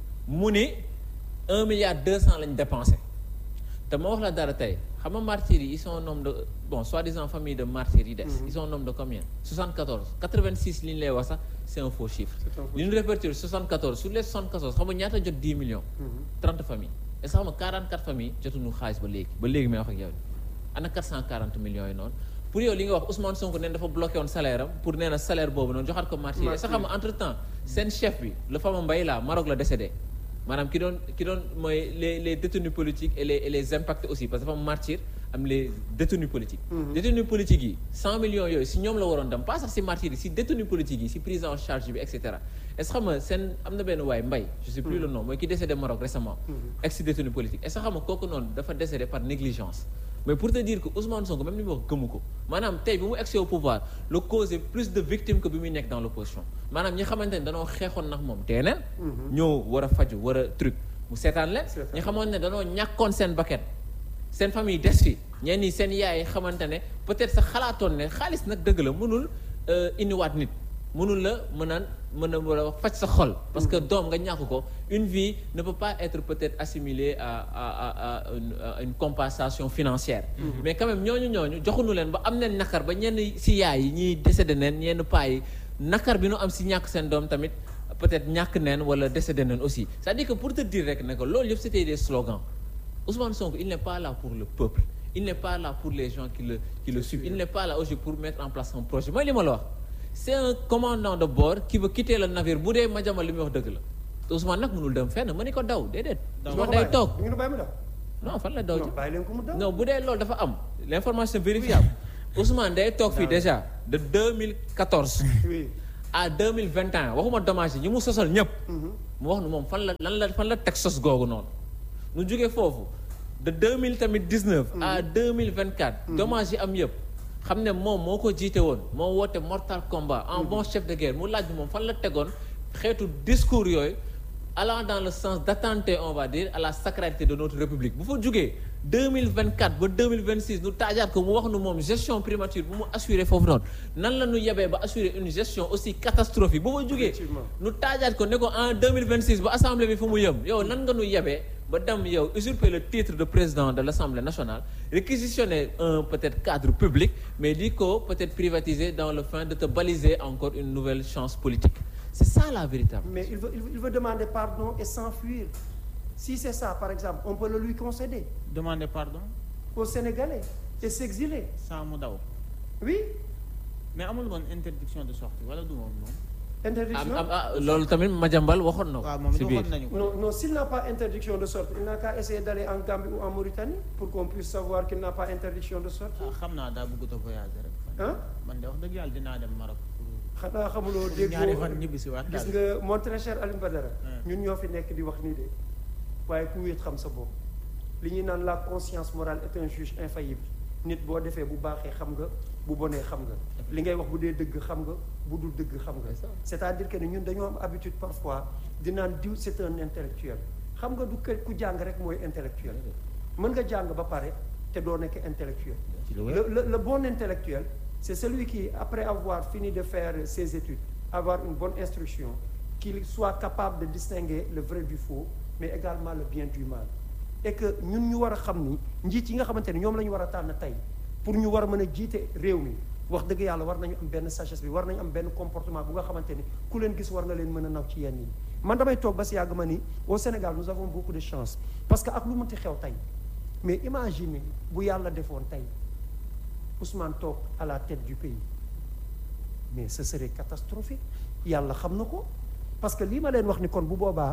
mu ni un milliard deux cent lañ dépensé te ma wax la dara tey xam nga martyrs yi ils sont au nombre de bon soi-disant famille de martyrs yi des ils sont au nombre de combien 74 86 li ñu lay wax sax c'est un faux chiffre C'est un faux li ñu répertorié 74 sur les 74 xam nga ñaata jot 10 millions 30 familles et sax xam nga 44 familles jotuñu xaalis ba léegi ba léegi may wax ak yow ana 440 millions yi noonu pour yow li nga wax Ousmane Sonko neen dafa bloqué woon salaire am pour nee na salaire boobu noonu joxaat ko martyrs yi et sax xam nga entre temps seen chef bi le fameux Mbaye la Maroc la décédé maanaam ki doon ki doon mooy les les détenus politiques et les et les impactés aussi parce que dafa am martyr am les détenus politiques détenus politiques yi 100 millions yooyu si ñoom la waroon dem pas sax si martyrs yi si détenus politiques yi si prise en charge bi et cetera est-ce que xam nga seen am na benn waay Mbaye je sais plus le nom mooy ki décédé Maroc récemment ex détenu politique est-ce que xam nga kooku noonu dafa décédé par négligence mais pour te dire que Ousmane Sonko même li mu wax gëmu ko maanaam tey bi mu egsi au pouvoir le causé plus de victimes que bi muy nekk dans l'opposition maanaam ñi xamante ne danoo xeexoon nag moom teeneen ñëw war a faju war a truc mu seetaan leen Seetaan. ñi xamoon ne danoo ñàkkoon seen bakkan seen famille des fi ñenn ñi seen yaay xamante ne peut-être sax xalaatoon ne xaalis nag dëgg la mënul euh, indiwaat nit mënul la mën a mën a war a faj sa xol parce que doom nga ñàkk ko une vie ne peut pas être peut-être assimilée à à à à une, à une compensation financière mais quand même ñooñu ñooñu joxuñu leen ba am neen nakar ba ñenn si yaay yi ñiy décédé neen ñenn paa yi nakar bi nu am si ñàkk seen doom tamit peut-être ñàkk neen wala décédé neen aussi c'est-à-dire que pour te dire rek ne que loolu yëpp c'était des slogans Ousmane Sonko il n'est pas là pour le peuple il n'est pas là pour les gens qui le qui le suivent il n'est pas là aujourd'hui pour mettre en place un projet mooy li ma la wax c'est un commandant de bord qui veut quitter le navire bu dee Madiambal li muy wax dëgg la te Ousmane nag mënul dem fenn ma ni ko daw déedéet. Daw. Ousmane day toog di ngeen bàyyi mu daw. non fan la daw non ji. bàyyi leen ko mu daw. non bu dee loolu dafa am l'information vérifiable Ousmane day toog fii déjà de 2014 oui. à 2021 waxuma dommage yi ñi mu sosal ñëpp. mu wax nu moom fan la lan la fan la teg sos googu noonu. nu jógee foofu de 2000 tamit 19. à 2024. dommage yi am yëpp. xam ne moom moo ko jiite woon moo woote mortal combat en bon chef de guerre mu laaj bi moom fan la tegoon xeetu discours yooyu allant dans le sens d'attenter on va dire à la sacralité de notre république bu fa jugee 2024 ba 2026 nu taajaat ko mu wax nu moom gestion primature bu mu assuré foofu noonu nan la ñu yebee ba assurer une gestion aussi catastrophique bu fa jugee Effectivement. nu taajaat ko ne ko en 2026 ba assemblée bi fu mu yëm yow nan nga nu yebee ba dem yow usurper le titre de président de l'assemblée nationale réquisitionner un peut-être cadre public mais di ko peut-être privatiser dans le fin de te baliser encore une nouvelle chance politique c'est ça la véritable Mais il veut, il veut- il veut demander pardon et s'enfuir. Si c'est ça, par exemple, on peut le lui concéder demander pardon aux Sénégalais et s'exiler. sans mu daw Oui, mais amul woon interdiction de sortie wala du moom moom. am interdiction. am ah loolu tamit Madiambal waxoon na waaw ko moom si it biir waxoon nañu ko. Non, non s'il n'a pas interdiction de sortie, il n'a qu'à essayer d'aller en Gambie ou en Mauritanie pour qu'on puisse savoir qu'il n'a pas interdiction de sortie. ah xam naa daa bëggut a voyager rek. Hein? man de wax dëgg yàlla dinaa dem Maroc pour xanaa xamuloo pour ñaari fan déggoo ñibbi si waat gis daal. nga mon très cher Alioune Badara Hmm. ñun ñoo fi nekk di wax nii de waaye ku wéet xam sa bopp li ñuy naan la conscience morale est un juge infaillible nit boo defee bu baaxee xam nga bu bonee xam nga li ngay wax bu dee dëgg xam nga bu dul dëgg xam nga C'est ça. c'est-à-dire que ne ñun dañoo am habitude parfois di naan diw c'est un intellectuel xam nga du kër ku jàng rek mooy intellectuel mën nga jàng ba pare te doo nekk intellectuel ci lu le, le, le bon intellectuel, c'est celui qui, après avoir fini de faire ses études, avoir une bonne instruction, qu'il soit capable de distinguer le vrai du faux, mais également le bien du mal. Et que ñun ñu war a xam ni njiit yi nga xamante ne ñoom la ñu war a tànn tey pour ñu war a mën a jiite réew mi wax dëgg yàlla war nañu am benn sagesse bi war nañu am benn comportement bu nga xamante ni ku leen gis war nga leen mën a naw ci yenn yi man damay toog ba si yàgg ma ni au Sénégal nous avons beaucoup de chance parce que ak lu mënti xew tey mais imaginez bu yàlla defoon tey Ousmane toog à la tête du pays mais ce serait catastrophique yàlla xam na ko parce que lii ma leen wax ni kon bu boobaa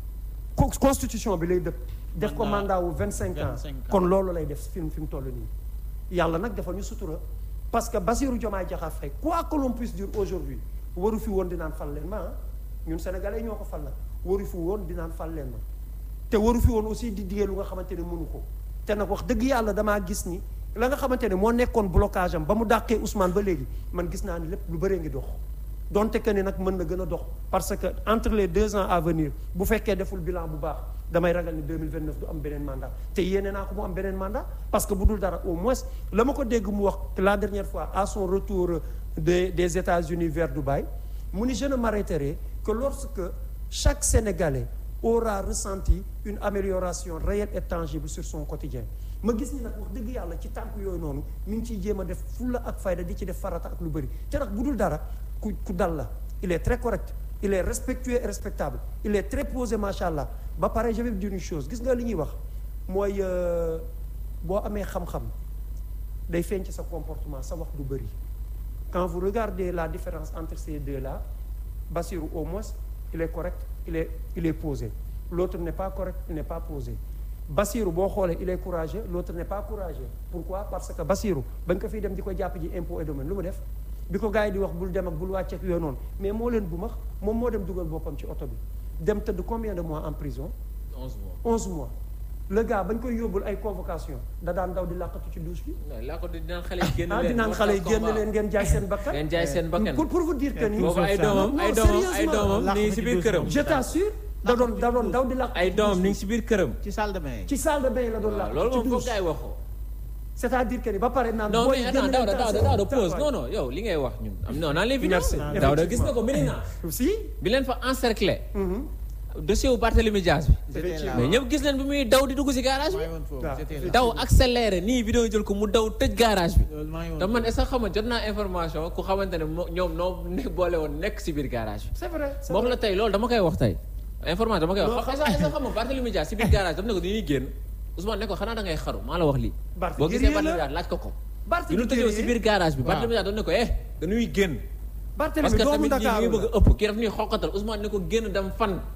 co- constitution bi lay dëpp def ko Mandat- mandat wu vingt cinq ans 25 ans. kon loolu lay def fi mu fi mu toll nii yàlla nag dafa ñu sutura parce que Bassirou Diomaye Diakhar Faye quoi que l'on puisse dire aujourd'hui waru fi woon dinaan fal leen ma ah ñun sénégalais ñoo ko fal nag waru fi woon dinaan fal leen ma te waru fi woon aussi di diggee lu nga xamante ne mënu ko te nag wax dëgg yàlla damaa gis ni la nga xamante ne moo nekkoon blocage am ba mu dàqee Ousmane ba léegi man gis naa ni lépp lu bëree ngi dox donte que ni nag mën na gën a dox parce que entre les deux ans à venir bu fekkee deful bilan bu baax damay ragal ni 2029 du am beneen mandat te yéene naa ko mu am beneen mandat parce que bu dul dara au moins la ma ko dégg mu wax la dernière fois à son retour des des États-Unis vers Dubaï mu ni je ne m'arrêterai que lorsque chaque Sénégalais aura ressenti une amélioration réelle et tangible sur son quotidien ma gis ni nag wax dëgg yàlla ci tànk yooyu noonu mi ngi ciy jéem a def fulla ak fayda di ci def farata ak lu bëri te nag bu dul dara ku ku dal la il est très correct il est respectueux et respectable il est très posé macha allah ba pare je vais vous dire une chose gis nga li ñuy wax mooy euh, boo amee xam-xam day feeñ ci sa comportement sa wax du bëri quand vous regardez la différence entre ces deux là Bassirou au moins il est correct il est il est posé l'autre n'est pas correct il n'est pas posé Bassirou boo xoolee il est courageux l'autre n'est pas courageux pourquoi parce que Bassirou ba nga ko fiy dem di ko jàpp ji impôt et domaine lu mu def bi ko gars yi di wax bul dem ak bul wàcceek yooyu noonu mais moo leen bu max moom moo dem dugal boppam ci oto bi dem tëdd combien de mois en prison 11 mois. 11 mois le gars bañ koy yóbbul ay convocation da daan daw di làqatu ci douche bi non laa ko di naan xale yi génn ah leen. di naan xale yi génn combat. leen ngeen jaay seen bakkan ngeen jaay seen bakkan. pour pour vous dire que ni boobu ay doomam Non, ay doomam ay sérieusement. doomam ni ngi si biir këram. je t'assure da doon da doon daw di làqatu ay ci doomam douche ni bi. ngi si biir këram. ci salle de bain yi. ci salle de bain la doon waaw làqatu loolu ci moom foog douche gars yi waxoo. c'est-à-dire que ni ba pare naan non booy mais génn attends leen Daouda Daouda taxaw- Daouda pause taxawaay. non non yow li ngay wax ñun am non naa leen vidéo Merci. Daouda gis nga ko Medina si bi leen fa encercler mhm. dossier wu Barthélémy Dias bi J'étais là. mais ñëpp gis leen bi muy daw di dugg si garage maa bi ngi woon foofu waaw. j'étais là. daw accéléré nii vidéo jël ko mu daw tëj garage bi loolu maa ngi woon te man est-ce que xam nga jot naa information ku xamante ne moo ñoom noo ne boole woon nekk si biir garage bi c'est vrai c'est moo wax vrai. la tey loolu dama koy wax tey information dama koy Non, wax xam est-ce que xam nga Barthélémy Dias si biir garage dama ne ko dañuy génn Ousmane ne ko xanaa da ngay xaru maa la wax lii Barth boo gisee guerrier la. Barthélémy Dias laaj ko ko Barth bi ñu tëjoo si guerrier. biir garage bi Waaw. Barthélémy Dias doon ne ko eh dañuy génn parce Barthélemy que doomu tamit ñi Dakar ngi bëgg la a ëpp kii daf ñuy xoqatal Ousmane ne ko génn dem fan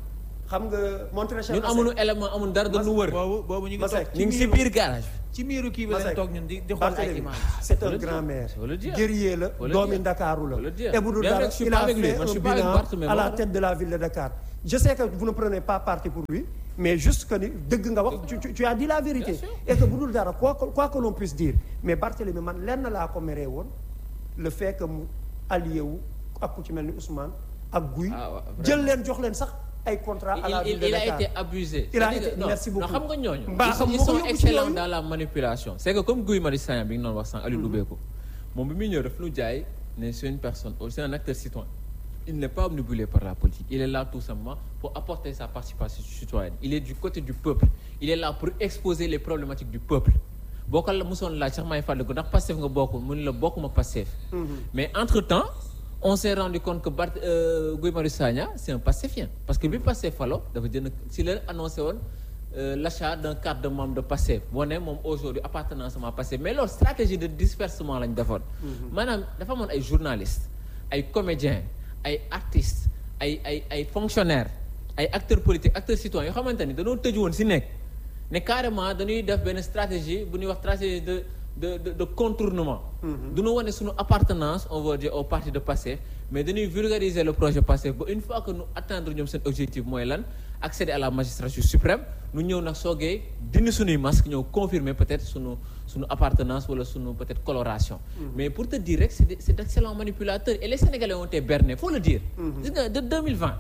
xam nga montré ñun amuñu élément amuñu dara dañu wër boobu boobu ñu ngi Masek, toog ñu ngi si biir garage ci miiru kii bi lañ Masek, toog ñun di di xool ay Barthélémy images c'est un Faut le dire. grand-mère Faut le dire. guerrier la Faut le doomi dire. Ndakaaru Faut le la dire. et bu dul Bien dara vrai que je suis il pas a avec lui. fait Moi, je un suis pas avec bilan Barth, mais à la voilà. tête de la ville de Dakar je sais que vous ne prenez pas parti pour lui mais juste que ni dëgg nga wax tu, tu, tu as dit la vérité Bien sûr. et que bu dul dara quoi que quoi que l'on puisse dire mais Barthélémy man lenn laa ko meree woon le fait que mu allié wu ak ku ci mel ni Ousmane ak Guy Ah, ouais, vraiment. jël leen jox leen sax ay contrat à la il, ville il, de il a Dakar été abusé. Il a C'est-à-dire été- que- non, merci beaucoup. non, xam nga ñooñu. Mbaa xam ils nga ko sont yóbbu ci excellents yooyu. dans la manipulation. c'est que comme Guy Marius Sagna bi nga doon wax sànq Aliou Loubeko moom bi muy ñëw daf ñu jaay ne c'est une personne c'est un acteur citoyen. il n'est pas omnibulé par la politique il est là tout simplement pour apporter sa participation citoyenne il est du côté du peuple il est là pour exposer les problématiques du peuple boo ko la mosoon laaj sax may fàttaliku ndax Pastef nga bokk mu ne la bokkuma Pastef mais entre temps on s'est rendu compte que Bart euh, Guy Marius Sagna c'est un Pastefien parce que bi Pastef falo dafa jënd si la annoncé woon euh, l'achat d'un carte de membre de Pastef boo ne moom aujourd'hui appartenance à Pastef mais loolu stratégie de dispersement lañ defoon maanaam dafa amoon ay journalistes ay comédiens ay artistes ay ay ay fonctionnaires ay acteurs politiques acteurs citoyens yoo xamante ni dañoo tëju woon si nekk ne carrément dañuy def benn stratégie bu ñuy wax stratégie de de de, de contournement. du ñu wane suñu appartenance on va dire au parti de Pastef mais dañuy vulgariser le projet Pastef ba une fois que nous atteindre ñoom seen objectif mooy lan accéder à la magistrature suprême nu ñëw nag soogee dindi suñuy masque ñëw confirmer peut-être suñu suñu appartenance wala suñu peut-être coloration. mais pour te dire rek c'est des- c'est d'excellents manipulateurs et les Sénégalais ont été bernés faut le dire. gis nga de 2020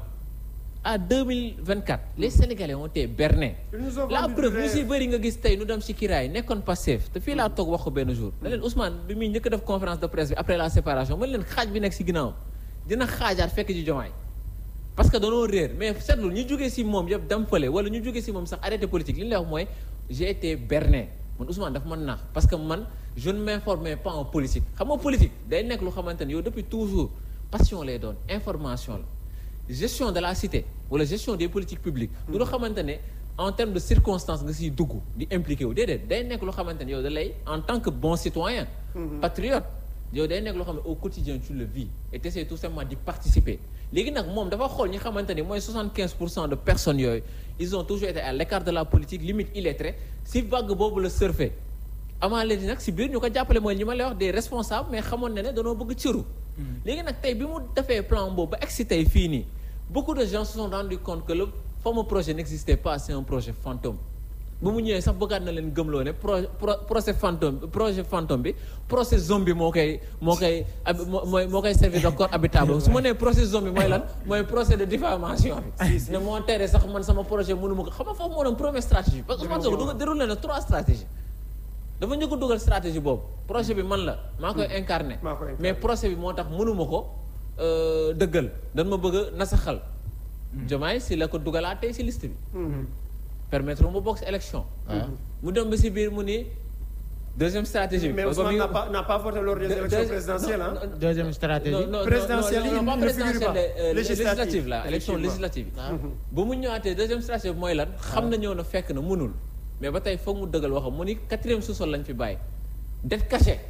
à 2024 les Sénégalais ont été bernés. Ils nous ont la vendu du preuve ñu rêve. si bëri nga gis tey nu dem si kiraay nekkoon Pastef te fii laa toog wax ko benn jour ne leen Ousmane bi muy njëkk a def conférence de presse bi après la séparation man leen xaaj bi nekk si ginnaaw dina xaajaat fekk ji jomaay parce que danoo réer mais seetlu ñu jógee si moom yëpp dem fële wala ñu jógee si moom sax arrêté politique li ñu lay wax mooy j'ai été berné man Ousmane dafa mën naax parce que man je ne m'informais pas en politique xam nga politique day nekk lu xamante ne yow depuis toujours passion lay doon information la gestion de la cité wala gestion des politiques publiques du loo xamante ne en termes de circonstances nga siy dugg di impliqué wu déedéet day nekk loo xamante ne yow da lay en tant que bon citoyen patriote yow day nekk loo xam ne au quotidien tu le vis et t'essaies tout simplement d'y participer léegi nag moom dafa xool ñi xamante ni mooy 75 pour cent de personnes yooyu ils ont toujours été à l'écart de la politique limite illettrés si vague boobu la surfer amaa léegi nag si biir ñu ko jàppale mooy ñi ma lay wax des responsables mais xamoon na ne danoo bëgg cëru léegi nag tey bi mu defee plan boobu ba egsi tey fii nii beaucoup de gens se sont rendus compte que le fameux projet n'existait pas c'est un projet fantôme bu mu ñëwee sax bëggaat na leen gëmloo ne pro pro- procès fantôme projet fantôme bi procès zombie moo koy moo koy ab- moo mooy moo koy servir de corps habitable su ma nee procès zombie mooy lan mooy procès de diffamation bi ne moo tere sax man sama projet mënu ma ko xam nga foofu moo doon première stratégie parce que Ousmane Sonko duga déroulé na trois stratégies dafa njëkk a dugal stratégie boobu projet bi man la maa koy incarné maa koy incarné. mais procès bi moo tax mënuma ko euh, dëggal dañ ma bëgg a nasaxal Diomaye si la ko dugalaatee si liste bi permettre mu bokk si élection mu dem ba si biir mu ni deuxième stratégie bi mais ba Ousmane mi- n'a pas n'a pas voté lors des de- élections de- présidentielles non, hein non, deuxième stratégie non, non, Présidentielle, non, non, il non, ne pas figure pas. présidentielle, euh, Législative, législative la élection effectivement. législative yi ba mu ñëwaatee deuxième stratégie bi mooy lan xam na ñëw na fekk na mënul mais ba tey foog mu dëggal waxam mu ni quatrième sous-sol lañ fi bàyyi dette cachée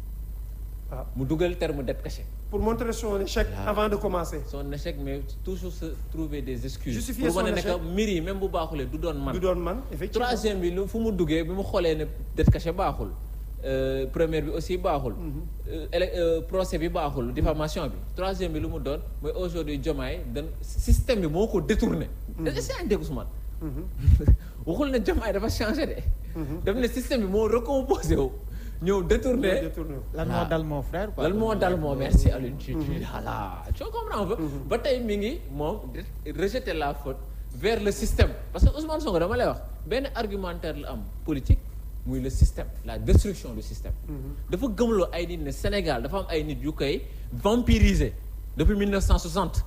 waaw mu dugal terme dette cachée pour montrer son échec Voilà. avant de commencer son échec mais toujours se trouver des excuses Justifier pour wane son ne que échec. mbir yi même bu baaxulee du doon man du doon man effectivement troisième bi lu fu mu duggee bi mu xoolee ne dette cachée baaxul euh, première bi aussi baaxul euh, élec- euh, procès bi baaxul diffamation bi troisième bi lu mu doon mooy aujourd'hui Diomaye dan système bi moo ko détourné est-ce que yaa ngi dégg Ousmane waxul ne Diomaye dafa changé de daf ne système bi moo recomposé wu ñëw détourné détourné lan Ah. moo dal mon frère quoi lan moo dal moo merci Alioune tu tu voilà tu comprends un peu ba tey mi ngi moom de- rejeter la faute vers le système parce que Ousmane Sonko dama lay wax benn argumentaire la am politique muy le système la destruction du système dafa gëmloo ay nit ne Sénégal dafa am ay nit yu koy vampiriser depuis 1960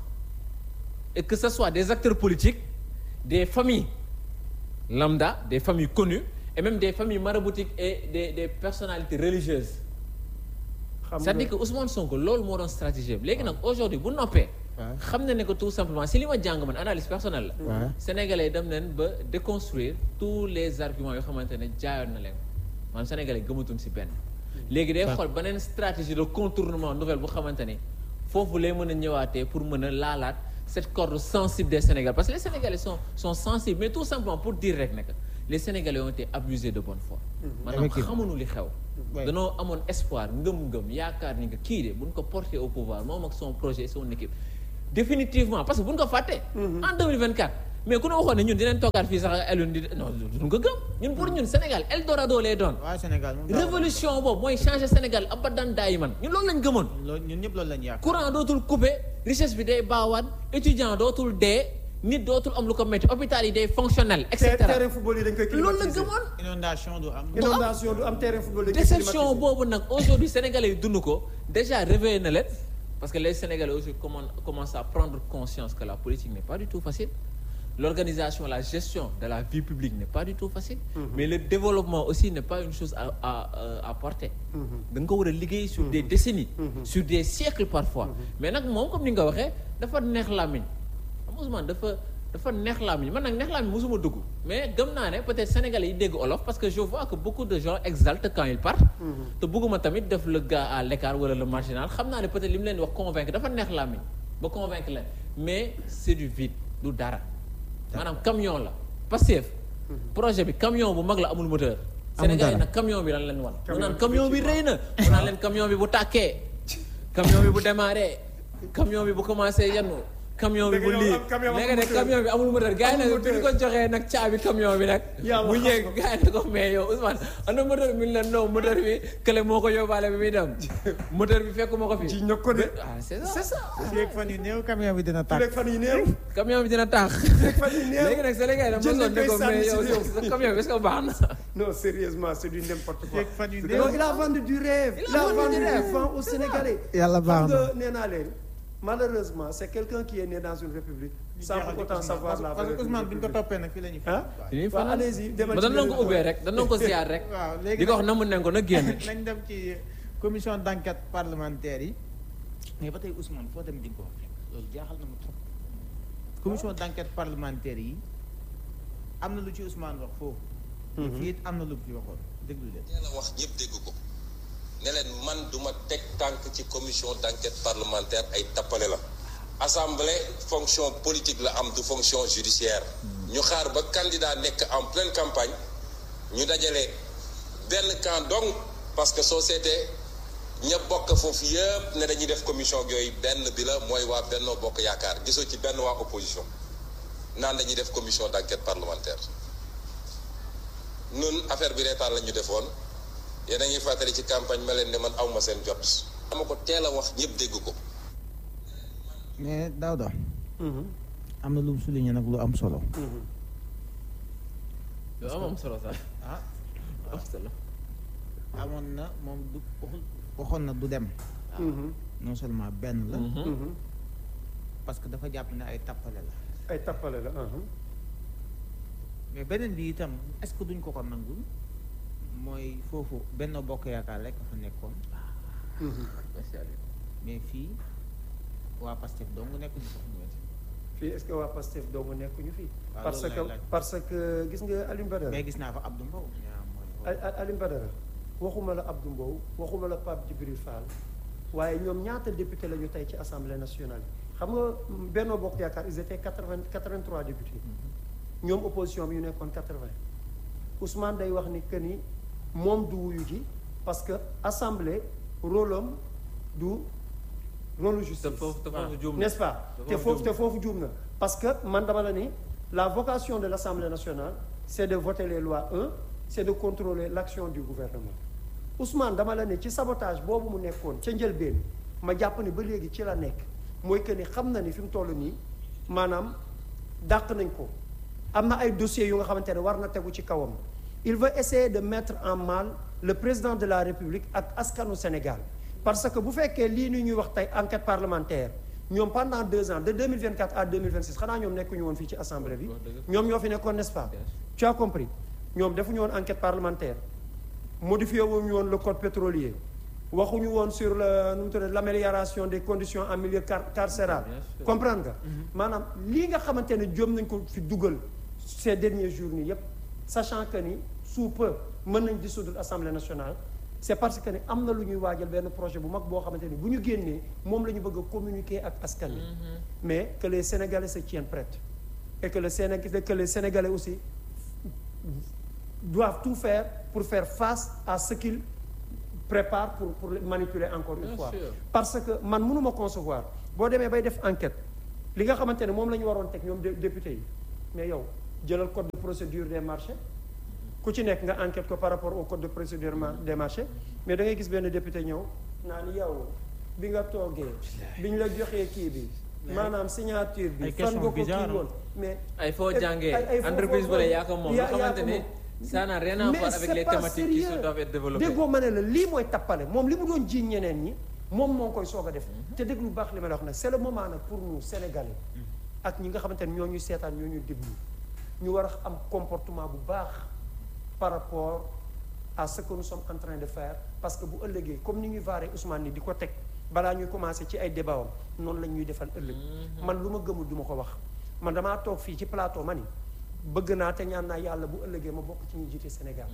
et que ce soit des acteurs politiques des familles lambda des familles connues et même des familles maraboutiques et des des personnalités religieuses xam nga c'est-à-dire que Ousmane Sonko loolu moo doon stratégie bi léegi nag aujourd'hui bu noppee Ouais. xam na ne que tout simplement si li ma jàng man analyse personnelle la Ouais. sénégalais dem nañ ba déconstruire tous les arguments yoo xamante ne jaayoon na leen maanaam sénégalais gëmatuñ si benn léegi day xool beneen stratégie de contournement nouvelle bu xamante ne foofu lay mën a ñëwaatee pour mën a laalaat cette corde sensible des Sénégalais parce que les Sénégalais sont sont sensibles mais tout simplement pour dire rek ne que les Sénégalais ont été abusés de bonne foi. maanaam Effectivement. xamuñu li xew. Ouais. danoo amoon espoir ngëm-ngëm yaakaar ni que kii de buñ ko porté au pouvoir moom ak son projet son équipe définitivement parce que buñ ko fàtte. en 2024 mais ku ne waxoon ne ñun dinañ toogaat fii sax Alioune di non duñ ko gëm ñun pour ñun Sénégal Eldorado lay doon. waa Sénégal moom daaw- révolution boobu mooy changer Sénégal abadan daay man ñun loolu lañ gëmoon. loolu ñun ñëpp loolu lañu yaakaar courant dootul coupé richesse bi day baawaan étudiant dootul dee nit dootul am lu ko métti hôpital yi day fonctionnel et Ter- cetera terrain football yi dañ koy loolu la climatiser gëmoon. inondation du am inondation du am terrain football dañ koy déception climatiser. boobu nag aujourd'hui sénégalais yi dund ko déjà réveillé na leen parce que les sénégalais aussi commen- commencent à prendre conscience que la politique n'est pas du tout facile l'organisation la gestion de la vie publique n'est pas du tout facile mais le développement aussi n'est pas une chose à à euh, à porter da nga ko war a liggéey sur des décennies sur des siècles parfois mais nag moom comme ni nga waxee dafa neex làmmiñ xam nga Ousmane dafa dafa neex làmmiñ man nag neex làmmiñ mosuma dugg mais gëm naa ne peut-être sénégalais yi dégg olof parce que je vois que beaucoup de gens exaltent quand ils partent te bëgguma tamit def le gars à l'écart wala le marginal xam naa ne peut-être li mu leen di wax convaincre dafa neex làmmiñ ba convaincre leen mais c'est du vide du dara maanaam camion la Pastef projet bi camion bu mag la amul moteur sénégalais yi nag camion bi lan leen wan mu naan camion bi rëy na mu naan leen camion bi bu tàkkee camion bi bu démarré camion bi bu commencé yennu camion bi bu Léegi lii yow am camion léegi nag amul camion bi amul moteur gars yi nag bi ñu ko joxee nag caabi camion bi nag Yaa bu ma ñëwee gars yi ne ko mais yow Ousmane ana moteur bi leen non moteur bi kële moo ko yóbbaale bi muy dem moteur bi fekk moo ko fi ci ñëpp ko de ah c'est ça c'est ça léegi fan yu néew camion bi dina su tàkk lekk fan yi néew camion bi dina tax fan yi néew léegi nag Sénégal yi jël dama nañ ne koy ko sànni mais si yow réew. sa camion bi est-ce que baax na non sérieusement c'est du n'importe quoi léegi fan yu non néew il a vendu du rêve Il il a a vendu vendu du rêve. du vent aux Sénégalais Yàlla baax xam na. nga nee naa leen malheureusement c'est quelqu'un qui est né dans une république sans pour autant savoir la parce que valeur Ousmane d'une bi ñu ko république. toppee nag fii la ñuy ah dañuy waaw fanaan allez-y demal ba ci dañ doon ko beneen ubbee rek dañ doon ko ziar rek waaw léegi di ko wax na mu nen ko na génn nañ dem ci commission d'enquête parlementaire yi mais ba tey Ousmane foo dem di nga ko wax rek loolu jaaxal na ma trop commission d'enquête parlementaire yi am na lu ci Ousmane wax foofu fii it am na lu ci waxoon déglu leen teel a wax ñëpp dégg ko ne leen man duma teg tànk ci commission d'enquête parlementaire ay tappale la assemblée fonction politique la am du fonction judiciaire ñu xaar ba candidat nekk en pleine campagne ñu dajale benn camp donc parce que soo seetee ña bokk foofu yëpp ne dañuy def commission ak yooyu benn bi la mooy waa Benno Bokk Yaakaar gisoo ci benn waa opposition naan dañuy def commission d'enquête parlementaire nun affaire bi reetaan la ñu defoon yéen a ngi fàttali ci campagne ma leen ne man awma seen jot dama ko teel a wax ñëpp dégg ko mais Daouda am na lu mu souligné nag lu am solo lu am am solo sax ah am solo amoon na moom du waxul waxoon na du dem non seulement benn la parce que dafa jàpp ne ay tappale la ay tappale la ah mais beneen bi itam est-ce que duñ ko ko nangul mooy foofu benn bokk yaakaar rek fa nekkoon mais fii waa Pastef dong nekkuñu fa fii est-ce que waa Pastef doomu nekkuñu fii Waaw, parce loolu que laay laaj. parce que gis nga Alioune Badara mais gis naa fa Abdou Mbow ñaa mooy Al- Al- Alioune Badara waxuma la Abdou Mbow waxuma la Pape Djibril Fall waaye ñoom ñaata député la ñu tey ci assemblée nationale xam nga mm, Benno Bokk Yaakaar ils étaient quatre-vingt quatre-vingt-trois députés ñoom opposition bi ñu nekkoon quatre-vingt Ousmane day wax ni que ni moom du wuyu ji parce que assemblée rôle am du rôle justice te foofu te foofu juum na. n'est-ce pas Te te foofu foofu juum te foofu juum na parce que man dama la ni la vocation de l'Assemblée nationale c'est de voter les lois un c'est de contrôler l'action du gouvernement Ousmane dama la ne ci sabotage boobu mu nekkoon ca njëlbeen ma jàpp ni ba léegi ci la nekk mooy que ni xam na ni fi mu toll nii maanaam dàq nañ ko am na ay dossiers yu nga xamante ne war na tegu ci kawam il veut essayer de mettre en mal le président de la République ak askanu Sénégal parce que bu fekkee lii ni ñuy wax tey enquête parlementaire ñoom pendant deux ans de 2024 à 2026 xanaa ñoom nekkuñu woon fii ci assemblée bi ñoom ñoo fi nekkoon n'est-ce pas tu as compris ñoom defuñu woon enquête parlementaire modifié wuñu woon le code pétrolier waxuñu woon sur le nu mu tudd l'amélioration des conditions en milieu car carcéral Bien sûr. comprendre nga maanaam lii nga xamante ne jom nañ ko fi dugal ces derniers jours nii yépp sachant que ni sous peu mën nañ dissoudre assemblée nationale c'est parce que ne am na lu ñuy waajal benn projet bu mag boo xamante ni bu ñu génnee moom la ñu bëgg a communiquer ak askan wi mais que les Sénégalais se tiennent prêts et que le Sénégal que les Sénégalais aussi doivent tout faire pour faire face à ce qu'ils préparent pour pour manipuler encore une Bien fois sûr. parce que man mënuma concevoir boo demee bay def enquête li nga xamante ne moom la ñu waroon teg ñoom dé- député yi mais yow jëlal code de procédure des marchés ku ci nekk nga enquête ko par rapport au code de procédure ma- des marchés mais da ngay gis benn député ñëw naan yow bi nga toogee bi ñu la joxee kii bi maanaam signature bi Ay fan questions nga ko kii bizarres, woon mais ay foo ay- jàngee ay- ay foo- entreprise foo- bu la yaa ko moom yaa- nga yaa xamante ko ne moom. ça n'a rien à Mais voir avec c'est les pas thématiques qui sérieux. se doivent être développées déggoo ma ne la lii mooy tappale moom li mu doon jiiñ ñeneen ñi moom moo koy soog a def te dégg lu baax li ma la wax nag c'est le moment nag pour nous sénégalais ak ñi nga xamante ne ñoo ñuy seetaan ñoo ñuy déglu ñu war a am comportement bu baax par rapport à ce que nous sommes en train de faire parce que bu ëllëgee comme ni ñuy vaaree Ousmane ni di ko teg balaa ñuy commencer ci ay débat am noonu la ñuy defal ëllëg man lu ma gëmul du ma ko wax man damaa toog fii ci plateau ma ni bëgg naa te ñaan naa yàlla bu ëllëgee ma bokk ci ñuy jiite Sénégal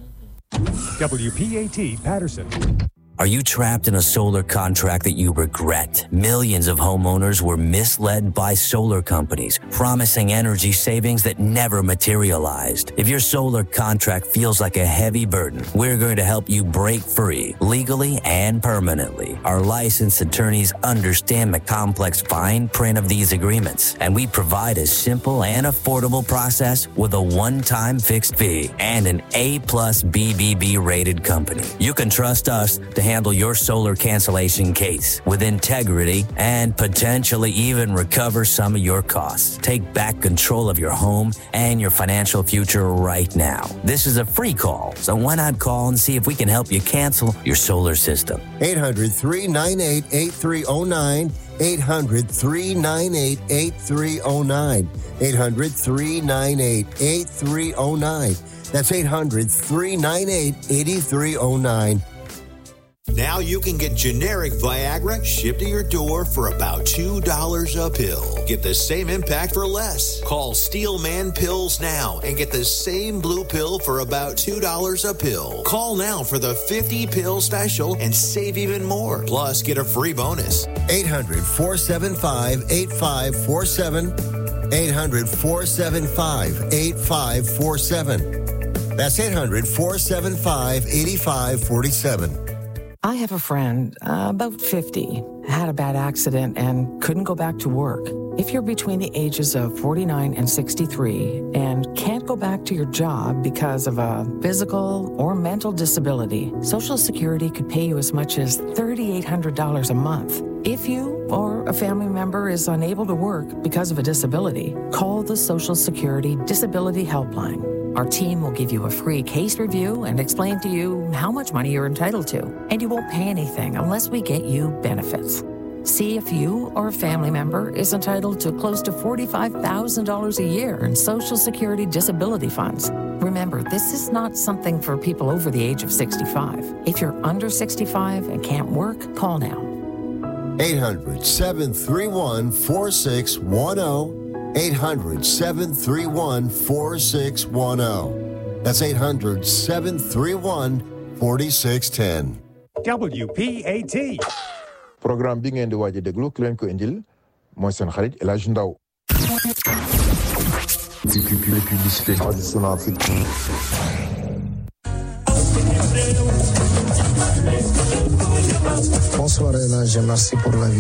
WPAT Patterson. Are you trapped in a solar contract that you regret? Millions of homeowners were misled by solar companies, promising energy savings that never materialized. If your solar contract feels like a heavy burden, we're going to help you break free legally and permanently. Our licensed attorneys understand the complex fine print of these agreements, and we provide a simple and affordable process with a one-time fixed fee and an A plus BBB rated company. You can trust us to handle your solar cancellation case with integrity and potentially even recover some of your costs. Take back control of your home and your financial future right now. This is a free call, so why not call and see if we can help you cancel your solar system? 800 398 8309. 800 398 8309. 800 398 8309. That's 800 398 8309. Now you can get generic Viagra shipped to your door for about $2 a pill. Get the same impact for less. Call Steelman Pills now and get the same blue pill for about $2 a pill. Call now for the 50 pill special and save even more. Plus, get a free bonus. 800 475 8547. 800 475 8547. That's 800 475 8547. I have a friend, uh, about 50, had a bad accident and couldn't go back to work. If you're between the ages of 49 and 63 and can't go back to your job because of a physical or mental disability, Social Security could pay you as much as $3,800 a month. If you or a family member is unable to work because of a disability, call the Social Security Disability Helpline. Our team will give you a free case review and explain to you how much money you're entitled to, and you won't pay anything unless we get you benefits. See if you or a family member is entitled to close to $45,000 a year in Social Security disability funds. Remember, this is not something for people over the age of 65. If you're under 65 and can't work, call now. 800 731 4610. 800 731 4610. That's 800 731 4610. WPAT. programme bi ngeen di waaj a déglu ki leen ko indil mooy seen xarit El Hadj Ndaw publicité traditionnelle Afrique Bonsoir El Hadj, merci pour la